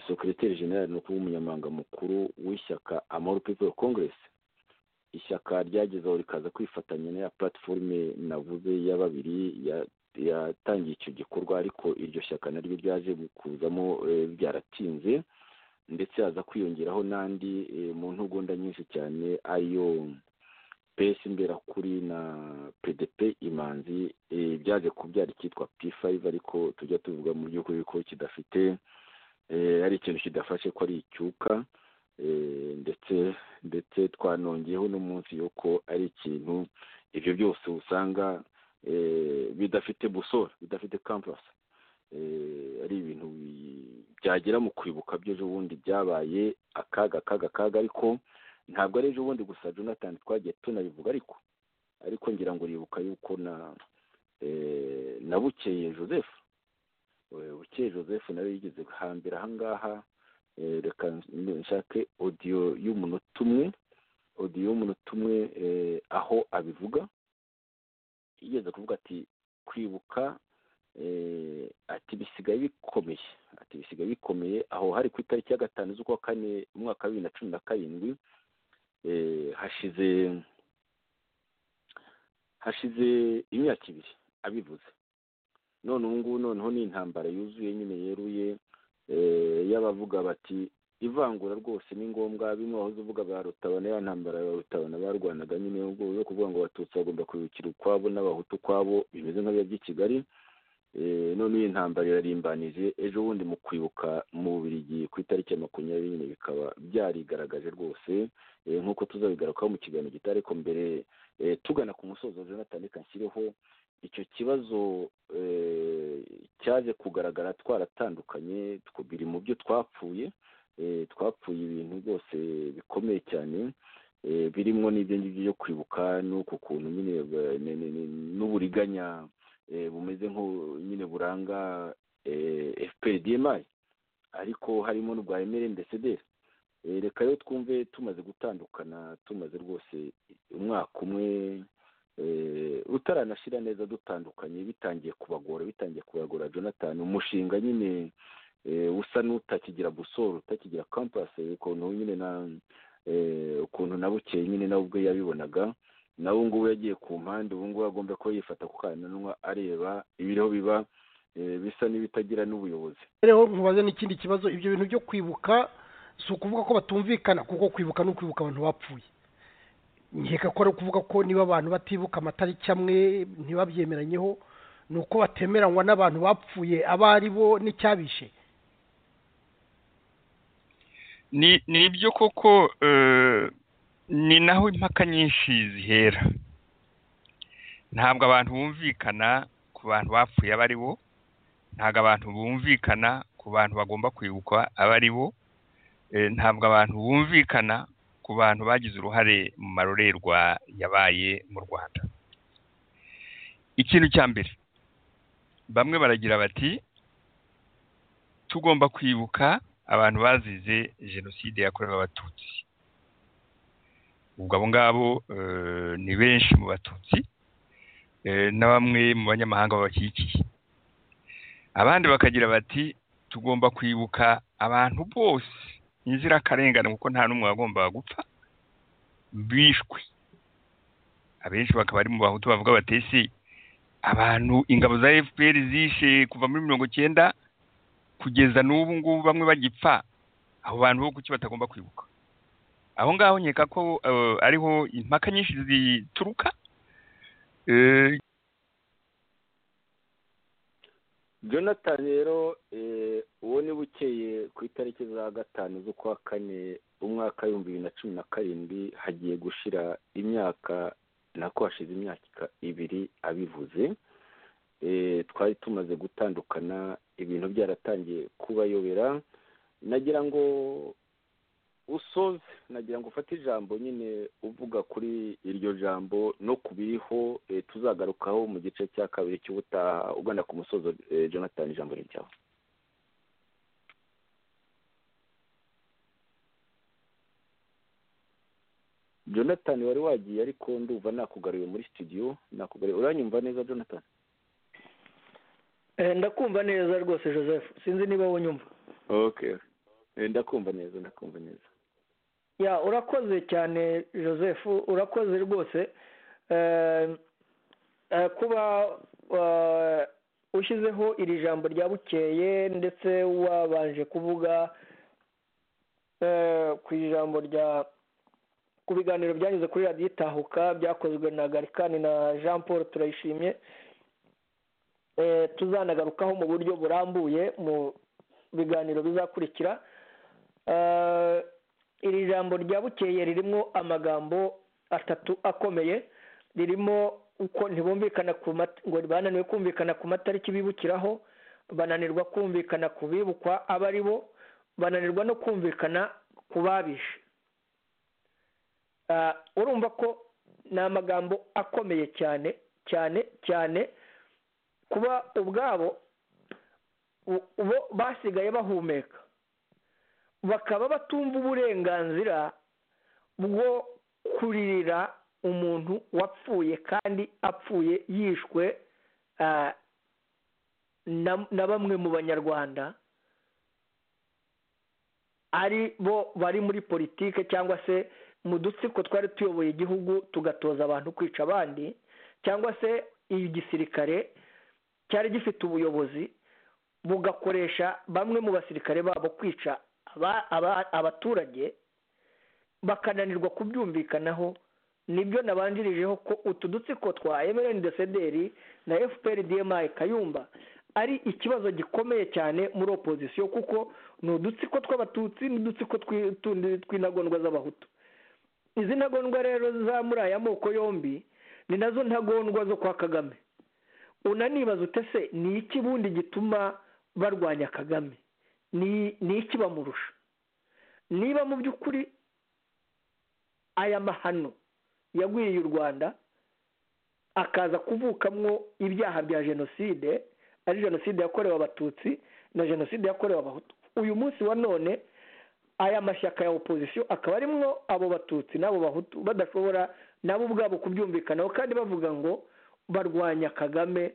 sekiriteri generali ni ukuba umunyamabanga mukuru w'ishyaka amahoro people congress ishyaka ryagezeho rikaza kwifatanya na ya platiforume navuze ya babiri ya yatangiye icyo gikorwa ariko iryo shyaka naryo ryaje kuzamo byaratinze ndetse haza kwiyongeraho n'andi mu ntugunda nyinshi cyane ariyo pesi mberakuri na pdp imanzi byaje kubyara icyitwa p5 ariko tujya tuvuga mu by'ukuri ko kidafite ari ikintu kidafashe ko ari icyuka ndetse ndetse twanongeyeho n'umunsi yuko ari ikintu ibyo byose usanga bidafite busora bidafite kampasi ari ibintu byagera mu kwibuka by'ejo bundi byabaye akaga akaga akaga ariko ntabwo ari ejo bundi gusa jonathan twagiye tunabivuga ariko ariko ngira ngo uribuka yuko na na bukeye joseph bukeye joseph nawe yigeze hambere ahangaha reka nshake odiyo y'umunota umwe odiyo y'umunota umwe aho abivuga yigeze kuvuga ati kwibuka ati bisigaye bikomeye ati bisigaye bikomeye aho hari ku itariki ya gatanu z'ukwa kane umwaka wa bibiri na cumi na karindwi hashize hashize imyaka ibiri abivuze none ubu ngubu noneho ni intambara yuzuye nyine yeruye y'abavuga bati ivangura rwose ni ngombwa bimwe wahoze uvuga ba rutabana ya ntambara ya rutabana barwanaga nyine yo kuvuga ngo abatutsi bagomba kubikira ukwabo n'abahutu ukwabo bimeze nk'abiya by'i kigali none iyi ntambara irarimbanije ejo bundi mu kwibuka mu bubirigi ku itariki ya makumyabiri nyine bikaba byarigaragaje rwose nk'uko tuzabigarukaho mu kiganiro gitaha ariko mbere tugana ku musozo jonathan reka nshyireho icyo kibazo cyaje kugaragara twaratandukanye biri mu byo twapfuye twapfuye ibintu rwose bikomeye cyane birimo n'ibyo ngibyo byo kwibuka n'uko kuntu nyine n'uburiganya bumeze nk'u nyine buranga fprdmi ariko harimo n'ubwa emeli ndetse reka rero twumve tumaze gutandukana tumaze rwose umwaka umwe utaranashyira neza dutandukanye bitangiye kubagora bitangiye kubagora jonathan umushinga nyine usa n'utakigira busoro utakigira kampasi ukuntu nyine na ukuntu na bukeye nyine nawe ubwe yabibonaga nawe ubu ngubu yagiye ku mpande ubu ngubu agomba kuba yifata ku kananwa areba ibiriho biba bisa n'ibitagira n'ubuyobozi rero ntubaze n'ikindi kibazo ibyo bintu byo kwibuka si ukuvuga ko batumvikana kuko kwibuka ni ukwibuka abantu bapfuye nkeka ko ari ukuvuga ko niba abantu batibuka amatariki amwe ntibabyemeranyeho ni uko batemeranywa n'abantu bapfuye abo ari bo n'icyabishe ni ibyo koko ni naho impaka nyinshi zihera ntabwo abantu bumvikana ku bantu bapfuye abo ari bo ntabwo abantu bumvikana ku bantu bagomba kwibukwa abo ari bo ntabwo abantu bumvikana ku bantu bagize uruhare mu marorerwa yabaye mu rwanda ikintu cya mbere bamwe baragira bati tugomba kwibuka abantu bazize jenoside yakorewe abatutsi ubwo abo ngabo ni benshi mu batutsi na bamwe mu banyamahanga babakikiye abandi bakagira bati tugomba kwibuka abantu bose inzirakarengane kuko nta n'umwe wagombaga gupfa bishwe abenshi bakaba ari mu bahutu bavuga batesi abantu ingabo za fpr zishe kuva muri mirongo icyenda kugeza n'ubu ngubu bamwe bagipfa abo bantu bo kuki batagomba kwibuka aho ngaho nkeka ko ariho impaka nyinshi zituruka jonathan rero uwo ni bukeye ku itariki za gatanu z'ukwa kane umwaka w'ibihumbi bibiri na cumi na karindwi hagiye gushira imyaka nako hashize imyaka ibiri abivuze twari tumaze gutandukana ibintu byaratangiye kubayobera nagira ngo usoze nagira ngo ufate ijambo nyine uvuga kuri iryo jambo no ku biriho tuzagarukaho mu gice cya kabiri cy'ubutaha ugana ku musozo jonathan ijambo ni ryawe jonathan wari wagiye ariko ndumva nakugaruye muri studio nakugaruye uranyumva neza jonathan ndakumva neza rwose joseph sinzi niba wunyumva ndakumva neza ndakumva neza ya urakoze cyane joseph urakoze rwose kuba ushyizeho iri jambo rya bukeye ndetse wabanje kuvuga ku ijambo rya ku biganiro byanyuze kuri radiyo itahuka byakozwe na garikani na jean paul turayishimye tuzanagarukaho mu buryo burambuye mu biganiro bizakurikira iri jambo rya bukeye ririmo amagambo atatu akomeye ririmo uko ntibumvikana ku ngo bananiwe kumvikana ku matariki bibukiraho bananirwa kumvikana ku bibukwa abo ari bo bananirwa no kumvikana ku babishe urumva ko ni amagambo akomeye cyane cyane cyane kuba ubwabo bo basigaye bahumeka bakaba batumva uburenganzira bwo kuririra umuntu wapfuye kandi apfuye yishwe na bamwe mu banyarwanda ari bo bari muri politike cyangwa se mu dutsiko twari tuyoboye igihugu tugatoza abantu kwica abandi cyangwa se igisirikare cyari gifite ubuyobozi bugakoresha bamwe mu basirikare babo kwica abaturage bakananirwa kubyumvikanaho nibyo nabanjirijeho ko utu dutsiko twa emereni desederi na efuperi diyemayi kayumba ari ikibazo gikomeye cyane muri opozisiyo kuko ni udutsiko tw'abatutsi n'udutsiko tundi tw'intagondwa z'abahutu izi ntagondwa rero za muri aya moko yombi ni nazo ntagondwa zo kwa kagame unanibaza utese ni iki bundi gituma barwanya kagame ni iki bamurusha niba mu by'ukuri aya mahano yagwiriye u rwanda akaza kuvukamwo ibyaha bya jenoside ari jenoside yakorewe abatutsi na jenoside yakorewe abahutu uyu munsi wa none aya mashyaka ya opozisiyo akaba arimwo abo batutsi n'abo bahutu badashobora nabo ubwabo kubyumvikanaho kandi bavuga ngo barwanya kagame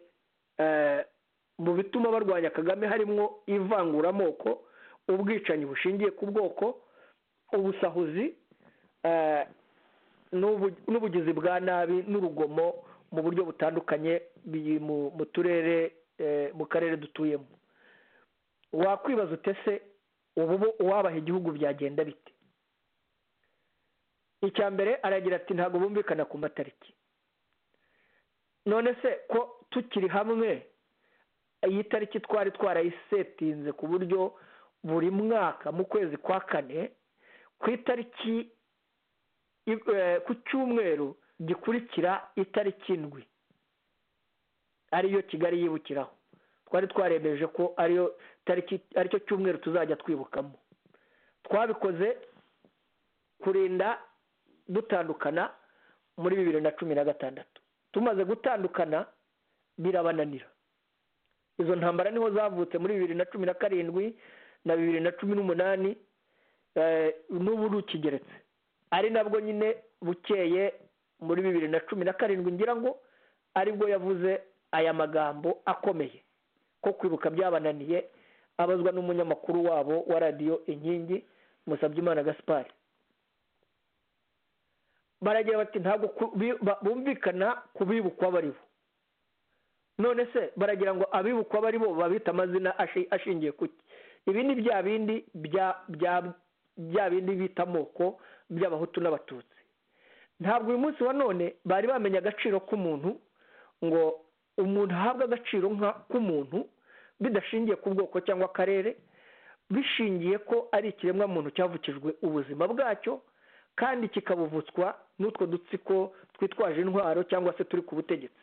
mu bituma barwanya kagame harimo ivanguramoko ubwicanyi bushingiye ku bwoko ubusahuzi n'ubugizi bwa nabi n'urugomo mu buryo butandukanye biri mu turere mu karere dutuyemo wakwibaza utese ubu uwabaha igihugu byagenda bite icya mbere aragira ati ntabwo bumvikana ku matariki none se ko tukiri hamwe iyi tariki twari twarayisetinze ku buryo buri mwaka mu kwezi kwa kane ku itariki ku cyumweru gikurikira itariki indwi ariyo kigali yibukiraho twari twaremeje ko ariyo tariki aricyo cyumweru tuzajya twibukamo twabikoze kurinda dutandukana muri bibiri na cumi na gatandatu tumaze gutandukana birabananira izo ntambara niho zavutse muri bibiri na cumi na karindwi na bibiri na cumi n'umunani n'ubu rukigeretse ari nabwo nyine bukeye muri bibiri na cumi na karindwi ngira ngo aribwo yavuze aya magambo akomeye ko kwibuka byabananiye abazwa n'umunyamakuru wabo wa radiyo inkingi musabyimana gaspari baragira bati ntabwo bumvikana kubibukwa bariho none se baragira ngo abibukwa bari bo babita amazina ashingiye ku ki ibi ni bya bindi bya bindi bita amoko by'abahutu n'abatutsi ntabwo uyu munsi wa none bari bamenya agaciro k'umuntu ngo umuntu ahabwe agaciro k'umuntu bidashingiye ku bwoko cyangwa akarere bishingiye ko ari ikiremwa muntu cyavukijwe ubuzima bwacyo kandi kikabuvutswa n'utwo dutsiko twitwaje intwaro cyangwa se turi ku butegetsi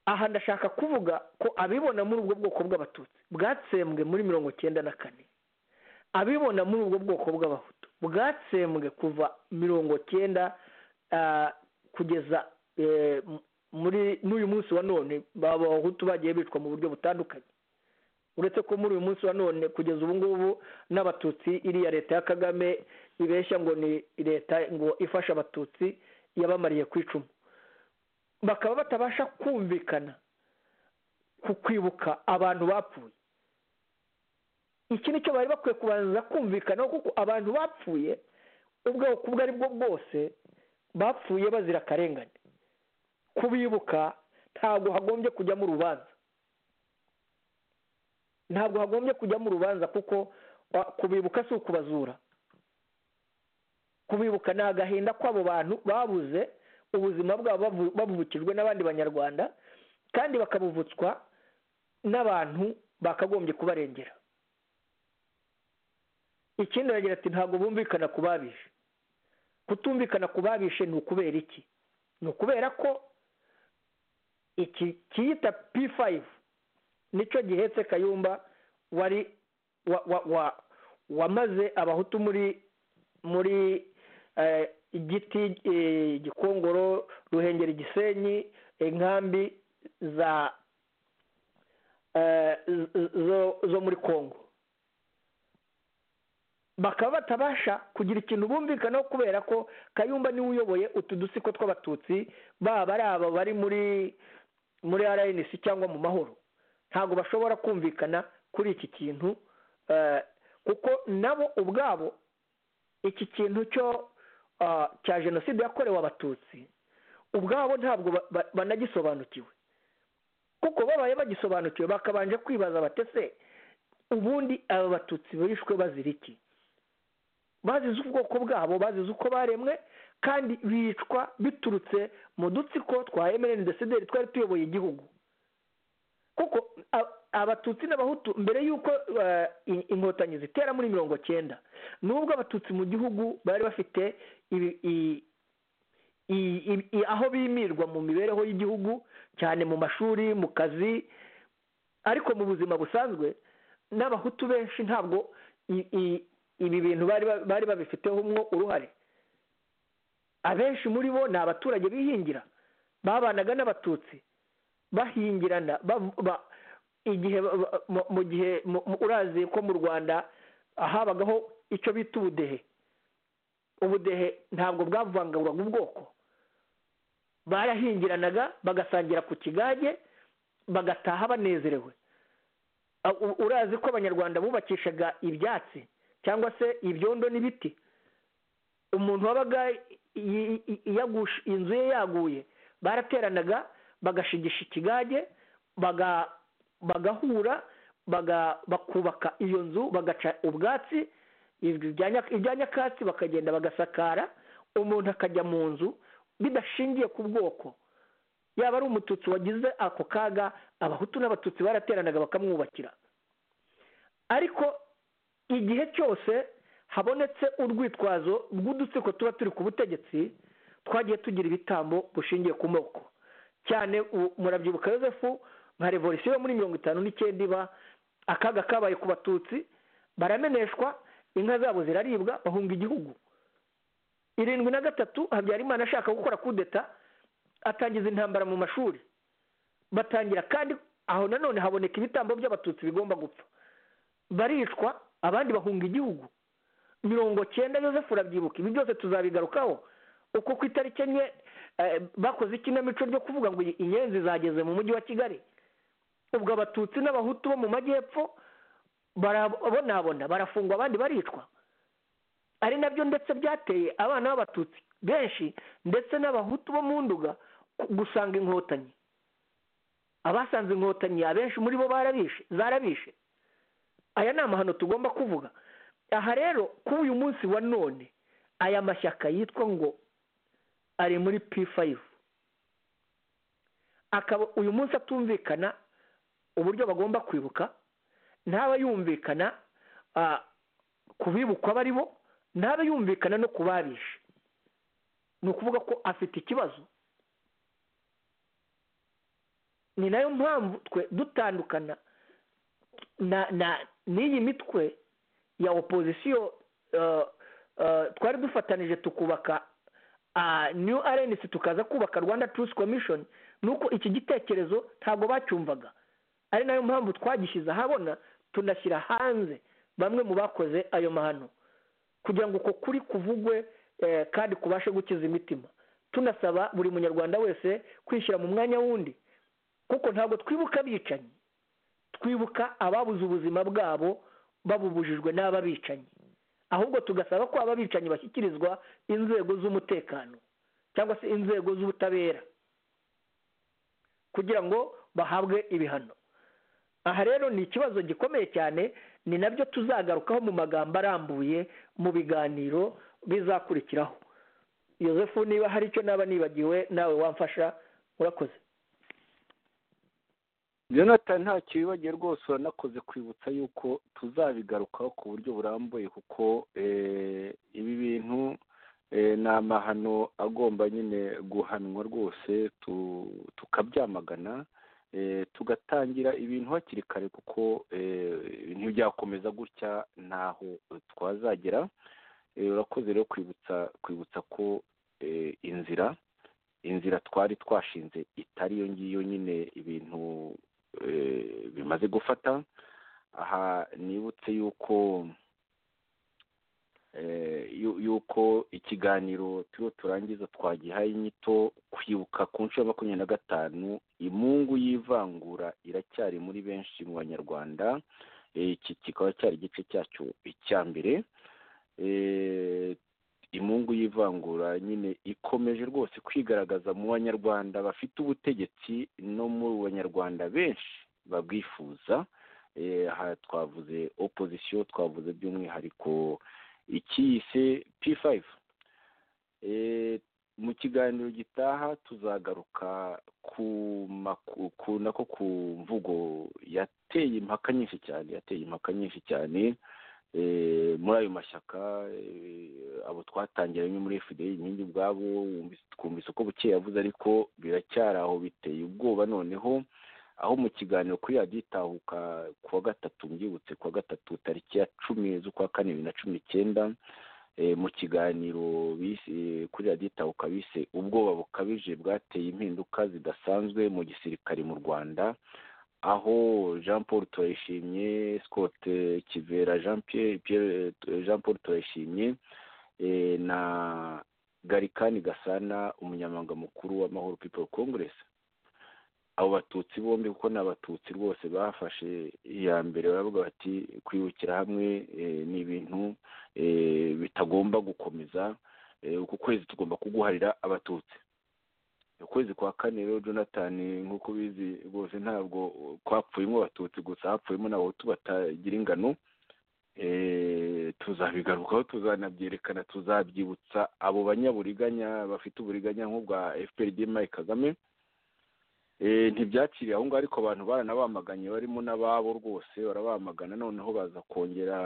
aha ndashaka kuvuga ko abibona muri ubwo bwoko bw'abatutsi bwatsembwe muri mirongo cyenda na kane abibona muri ubwo bwoko bw'abahutu bwatsembwe kuva mirongo cyenda kugeza muri n'uyu munsi wa none abahutu bagiye bicwa mu buryo butandukanye uretse ko muri uyu munsi wa none kugeza ubu ngubu n'abatutsi iriya leta ya kagame ibeshya ngo ni leta ngo ifasha abatutsi yabamariye ku icumu bakaba batabasha kumvikana ku kwibuka abantu bapfuye iki nicyo bari bakwiye kubanza kumvikanaho kuko abantu bapfuye ubwoko ubwo ari bwo bwose bapfuye bazira akarengane kubibuka ntabwo hagombye kujyamo urubanza ntabwo hagombye kujyamo urubanza kuko kubibuka si ukubazura kubibuka ni agahinda kw'abo bantu babuze ubuzima bwabo babubukijwe n'abandi banyarwanda kandi bakabuvutswa n'abantu bakagombye kubarengera ikindi aragira ati ntabwo bumvikana ku babishe kutumvikana ku babishe ni ukubera iki ni ukubera ko iki kiyita p5 nicyo gihetse kayumba wari wamaze abahutu muri muri igiti gikongoro ruhengeri gisenyi inkambi za zo muri congo bakaba batabasha kugira ikintu bumvikanaho kubera ko kayumba niwe uyoboye utu dutsiko tw'abatutsi baba ari aba bari muri muri rnc cyangwa mu mahoro ntabwo bashobora kumvikana kuri iki kintu kuko nabo ubwabo iki kintu cyo cya jenoside yakorewe abatutsi ubwabo ntabwo banagisobanukiwe kuko babaye bagisobanukiwe bakabanje kwibaza batese ubundi aba batutsi bishwe bazira iki bazize ubwoko bwabo bazize uko baremwe kandi bicwa biturutse mu dutsiko twa emereni desederi twari tuyoboye igihugu kuko abatutsi n'abahutu mbere y'uko inkotanyi zitera muri mirongo cyenda nubwo abatutsi mu gihugu bari bafite aho bimirwa mu mibereho y'igihugu cyane mu mashuri mu kazi ariko mu buzima busanzwe n'abahutu benshi ntabwo ibi bintu bari babifitehomwo uruhare abenshi muri bo ni abaturage bihingira babanaga n'abatutsi bahingirana igihe mu gihe urazi ko mu rwanda habagaho icyo bita ubudehe ubudehe ntabwo bwavanganguraga ubwoko barahingiranaga bagasangira ku kigage bagataha banezerewe urazi ko abanyarwanda bubakishaga ibyatsi cyangwa se ibyondo n'ibiti umuntu wabaga inzu ye yaguye barateranaga bagashigisha ikigage bagahura bakubaka iyo nzu bagaca ubwatsi ibya nyakatsi bakagenda bagasakara umuntu akajya mu nzu bidashingiye ku bwoko yaba ari umututsi wagize ako kaga abahutu n'abatutsi barateranaga bakamwubakira ariko igihe cyose habonetse urwitwazo rw'udutsiko tuba turi ku butegetsi twagiye tugira ibitambo bushingiye ku moko cyane murabyibuka yosefu nka revolisiyo yo muri mirongo itanu n'icyenda iba akaga kabaye ku batutsi barameneshwa inka zabo ziraribwa bahunga igihugu irindwi na gatatu habyarimana ashaka gukora kudeta atangiza intambara mu mashuri batangira kandi aho nanone haboneka ibitambo by'abatutsi bigomba gupfa baricwa abandi bahunga igihugu mirongo cyenda yosefu urabyibuka ibi byose tuzabigarukaho uko ku itariki enye bakoze ikinamico ryo kuvuga ngo inyenzi zageze mu mujyi wa kigali ubwo abatutsi n'abahutu bo mu majyepfo barabonabona barafungwa abandi baricwa ari nabyo ndetse byateye abana b'abatutsi benshi ndetse n'abahutu bo mu nduga gusanga inkotanyi abasanze inkotanyi abenshi muri bo barabishe zarabishe aya ni amahano tugomba kuvuga aha rero kuri uyu munsi wa none aya mashyaka yitwa ngo ari muri p5 akaba uyu munsi atumvikana uburyo bagomba kwibuka ntaba yumvikana ku bibukwa bari bo ntaba yumvikana no ku babishe ni ukuvuga ko afite ikibazo ni nayo mpamvu twe dutandukana n'iyi mitwe ya opozisiyo twari dufatanije tukubaka new arenesi tukaza kubaka rwanda turusi komishoni ni uko iki gitekerezo ntabwo bacyumvaga ari nayo mpamvu twagishyize ahabona tunashyira hanze bamwe mu bakoze ayo mahano kugira ngo uko kuri kuvugwe kandi kubashe gukiza imitima tunasaba buri munyarwanda wese kwishyira mu mwanya wundi kuko ntabwo twibuka abicanyi twibuka ababuze ubuzima bwabo babubujijwe n'ababicanyi ahubwo tugasaba ko ababicanyi bashyikirizwa inzego z'umutekano cyangwa se inzego z'ubutabera kugira ngo bahabwe ibihano aha rero ni ikibazo gikomeye cyane ni nabyo tuzagarukaho mu magambo arambuye mu biganiro bizakurikiraho yosefu niba hari icyo naba nibagiwe nawe wamfasha urakoze jonathan ntacyo wibagiwe rwose uranakoze kwibutsa yuko tuzabigarukaho ku buryo burambuye kuko ibi bintu ni amahano agomba nyine guhanwa rwose tukabyamagana tugatangira ibintu hakiri kare kuko ntibyakomeza gutya ntaho twazagera urakoze rero kwibutsa kwibutsa ko inzira inzira twari twashinze itari iyo ngiyo nyine ibintu bimaze gufata aha nibutse yuko yuko ikiganiro turiho turangiza twagihaye inyito kwibuka ku nshuro ya makumyabiri na gatanu imungu y'ivangura iracyari muri benshi mu banyarwanda iki kikaba cyari igice cyacyo icya mbere imungu y'ivangura nyine ikomeje rwose kwigaragaza mu banyarwanda bafite ubutegetsi no mu banyarwanda benshi babwifuza aha twavuze opozisiyo twavuze by'umwihariko ikiyise p5 mu kiganiro gitaha tuzagaruka ku nako ku mvugo yateye impaka nyinshi cyane yateye impaka nyinshi cyane muri ayo mashyaka abo twatangiranye muri fda inkingi ubwabo twumvise uko buke yavuze ariko biracyari aho biteye ubwoba noneho aho mu kiganiro kuri radiyo itahuka ku wa gatatu mbyibutse ku wa gatatu tariki ya cumi z'ukwa kane bibiri na cumi n'icyenda mu kiganiro kuri radiyo itahuka bise ubwoba bukabije bwateye impinduka zidasanzwe mu gisirikare mu rwanda aho jean paul turayishimye scott kivera jean pierre jean paul turayishimye na garikani gasana umunyamabanga mukuru w'amahoro people congress abo batutsi bombi kuko ni abatutsi rwose bafashe iya mbere baravuga bati kwibukira hamwe ni ibintu bitagomba gukomeza uku kwezi tugomba kuguharira abatutsi ukwezi kwa kane rero jonathan nk'uko ubizi rwose ntabwo kwapfuyemo abatutsi gusa hapfuyemo n'abahutu batagira ingano tuzabigarukaho tuzanabyerekana tuzabyibutsa abo banyaburiganya bafite uburiganya nk'ubwa fpr mike kagame ntibyakiriye aho ngaho ariko abantu baranabamaganye barimo n'ababo rwose barabamagana noneho baza kongera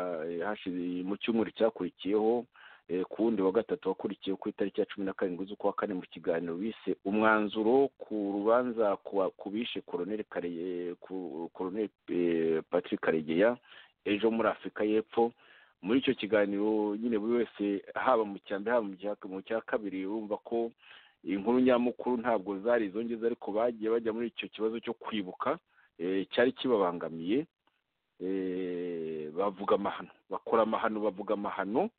mu cyumweru cyakurikiyeho ku wundi wa gatatu wakurikiye ku itariki ya cumi na karindwi z'ukwa kane mu kiganiro bise umwanzuro ku rubanza ku bishe koroneri patrick karegeya ejo muri afurika y'epfo muri icyo kiganiro nyine buri wese haba mu cya mbere haba mu cya kabiri urumva ko inkuru nyamukuru ntabwo zari izongeza ariko bagiye bajya muri icyo kibazo cyo kwibuka cyari kibabangamiye bavuga amahano bakora amahano bavuga amahano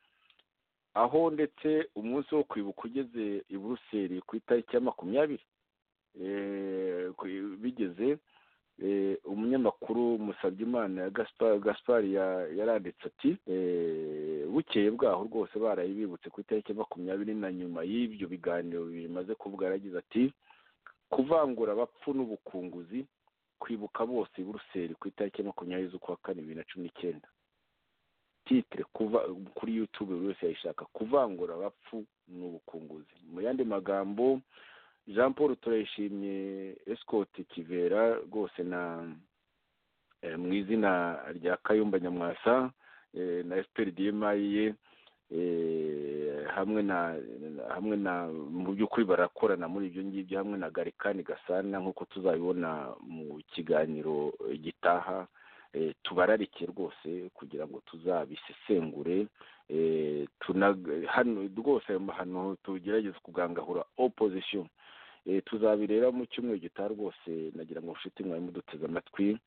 aho ndetse umunsi wo kwibuka ugeze i buruseli ku itariki ya makumyabiri bigeze umunyamakuru Musabyimana gaspar yaranditse ati bukeye bwaho rwose baraye bibutse ku itariki ya makumyabiri na nyuma y'ibyo biganiro bimaze kuvuga yaragize ati kuvangura abapfu n'ubukunguzi kwibuka bose i buruseli ku itariki ya makumyabiri z'ukwa kane bibiri na cumi n'icyenda titire kuri yutube buri wese yayishaka kuvangura abapfu n'ubukunguzi mu yandi magambo jean paul turayishimye esikoti kivera rwose na mu izina rya kayumba nyamwasa na efuperi dimaye hamwe na hamwe na mu by'ukuri barakorana muri ibyo ngibyo hamwe na garikani gasana nk'uko tuzabibona mu kiganiro gitaha tubararike rwose kugira ngo tuzabisesengure hano rwose ayo mahano tugerageze kugangahura opozisiyo tuzabireba mu cyumweru gitaha rwose nagira ngo nshuti mwari muduteze amatwi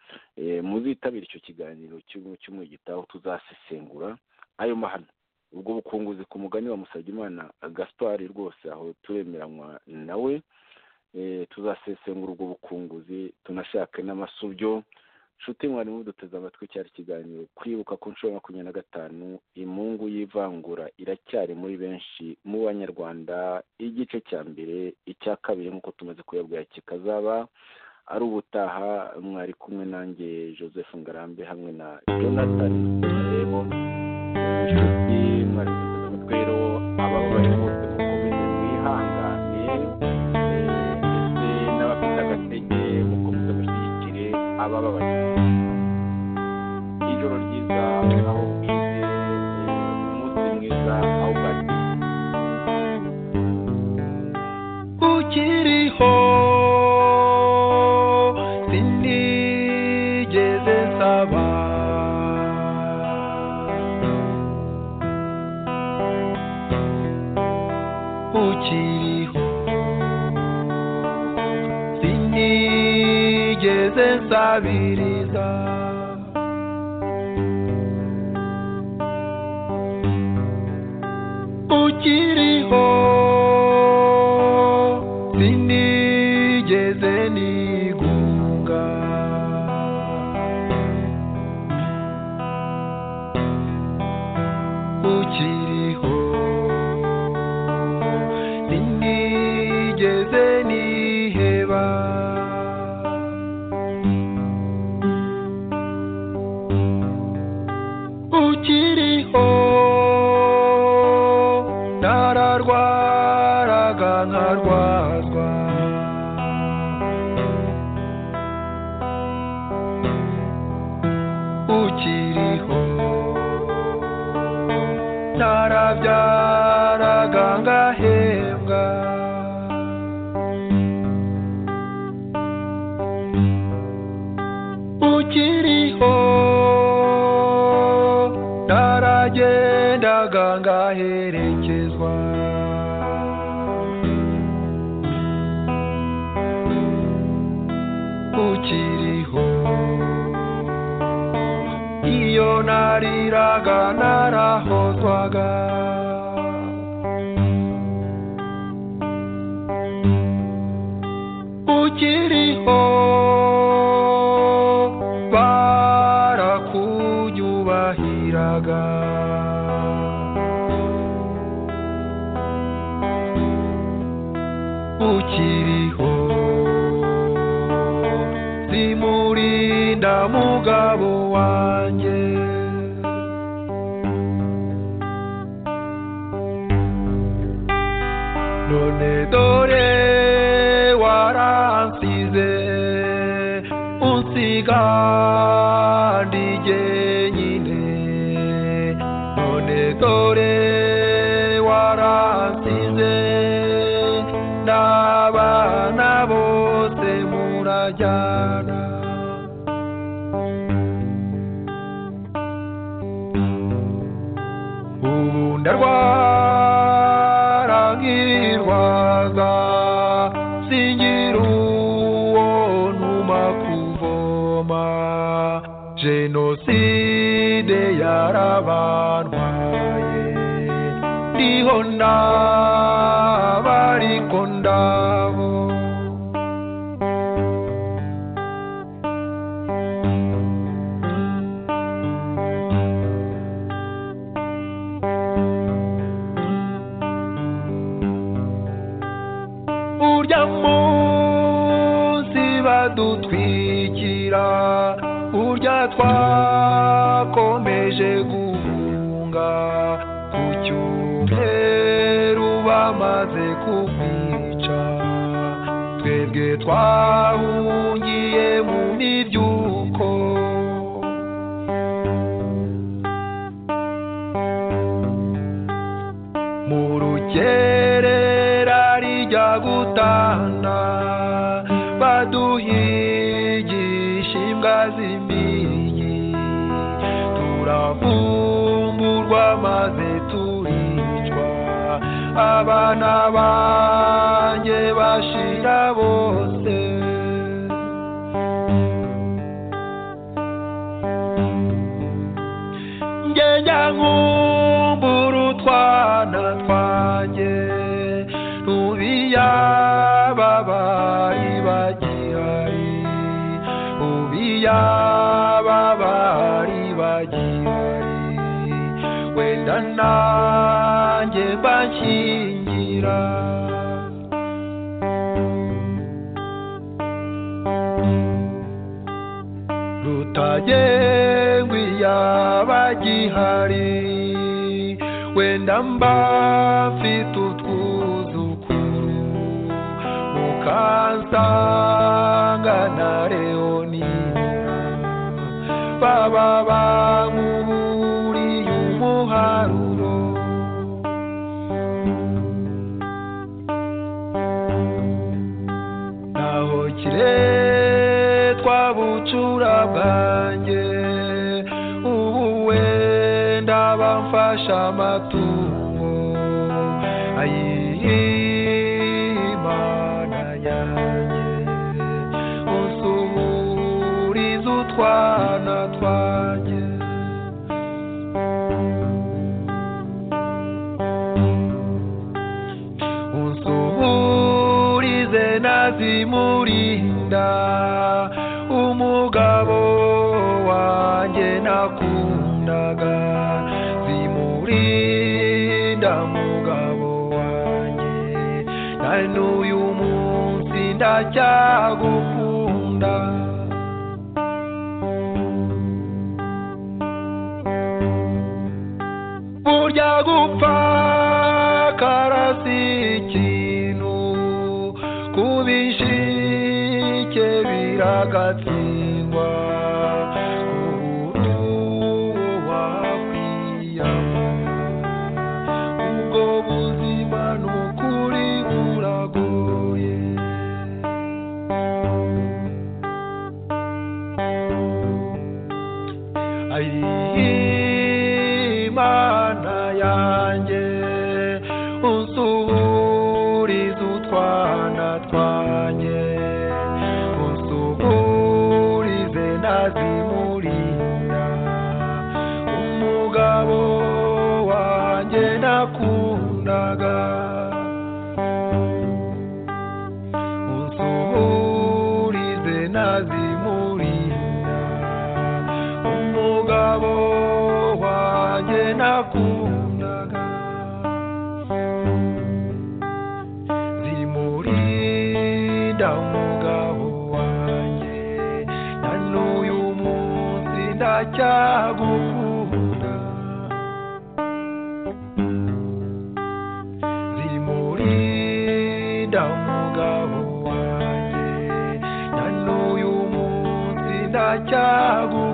muzitabire icyo kiganiro mu cyumweru gitaha tuzasesengura ayo mahano ubwo bukunguzi ku mugani wa musabyimana gaspar rwose aho turemeranywa nawe tuzasesengura ubwo bukunguzi tunashake n'amasubyo nshuti mwari muduteze amatwi cyari ikiganiro kwibuka ku nshuro makumyabiri na gatanu imungu y'ivangura iracyari muri benshi mu banyarwanda igice cya mbere icya kabiri nk'uko tumaze kuyabwira kikazaba ari ubutaha mwari kumwe nanjye joseph ngarambe hamwe na jonathan marebo nshuti mwari muduteze amatwi rero ababa barimo bose mukomeze mwihangane ndetse n'abafite agatege mukomeze mushyigikire abababaye ijoro ryiza aho bwite umunsi mwiza aho bwate ukiriho sinigeze nsaba ukiriho sinigeze nsabiriza ukiriho sinigeze nigunga ukiriho sinigeze niheba narwaraga nkarwazwa ukiriho narabyaraga ngahembwa ukiriho naragendaga ngaherekezwa ukiriho iyo nariraga narahozwaga ukiriho barakunyubahiraga ukiriho zimurinda mugabo wanjye none dore waransize unsiga ndi jyenyine none dore waransize n'abana bose murajyana ubu ndarwara nkirwaza singira uwo ntuma kuvoma jenoside yarabantwaye ndiho ndaba ariko ndabo urya munsi badutwikira urya twakomeje guhunga ku cyumweru bamaze kukwica twebwe twahungiye mu mibyuko mu rukerera rijya gutana baduhigisha imbwa z'impigi turavumburwa maze turicwa abana banjye bashira bose ngejya nkumbura utwana twanjye ubiyababayi bagihari ubiyababayi bagihari wenda nanjye mbakingira rutagengwa iyabagihari wenda mba mfite utwuzukuru mukansanga na leonina baba bankuburiye umuharuro naho kiretwa bucura bwanjye ubu wenda bamfasha amatungo ayimana yanjye usuhuriza utwana twanjye unsuhurize nazimurinda umugabo wanjye nakundaga zimurinda mugabo wanjye na n'uyu munsi ndacyagukunda burya gupfa karas iragatsindwa uburyo wakwiyama ubwo buzima ni ukuri buragoye ayimana yanjye usuhurize utwana twanjye usuhurize nazimurinda umugabo wanjye nakundaga usuhurize nazimurinda umugabo wanjye nakundaga zimurinda umugabo wanjye na n'uyu munsi ndacyagukunda zimurinda umugabo wanjye na n'uyu munsi ndacyagukunda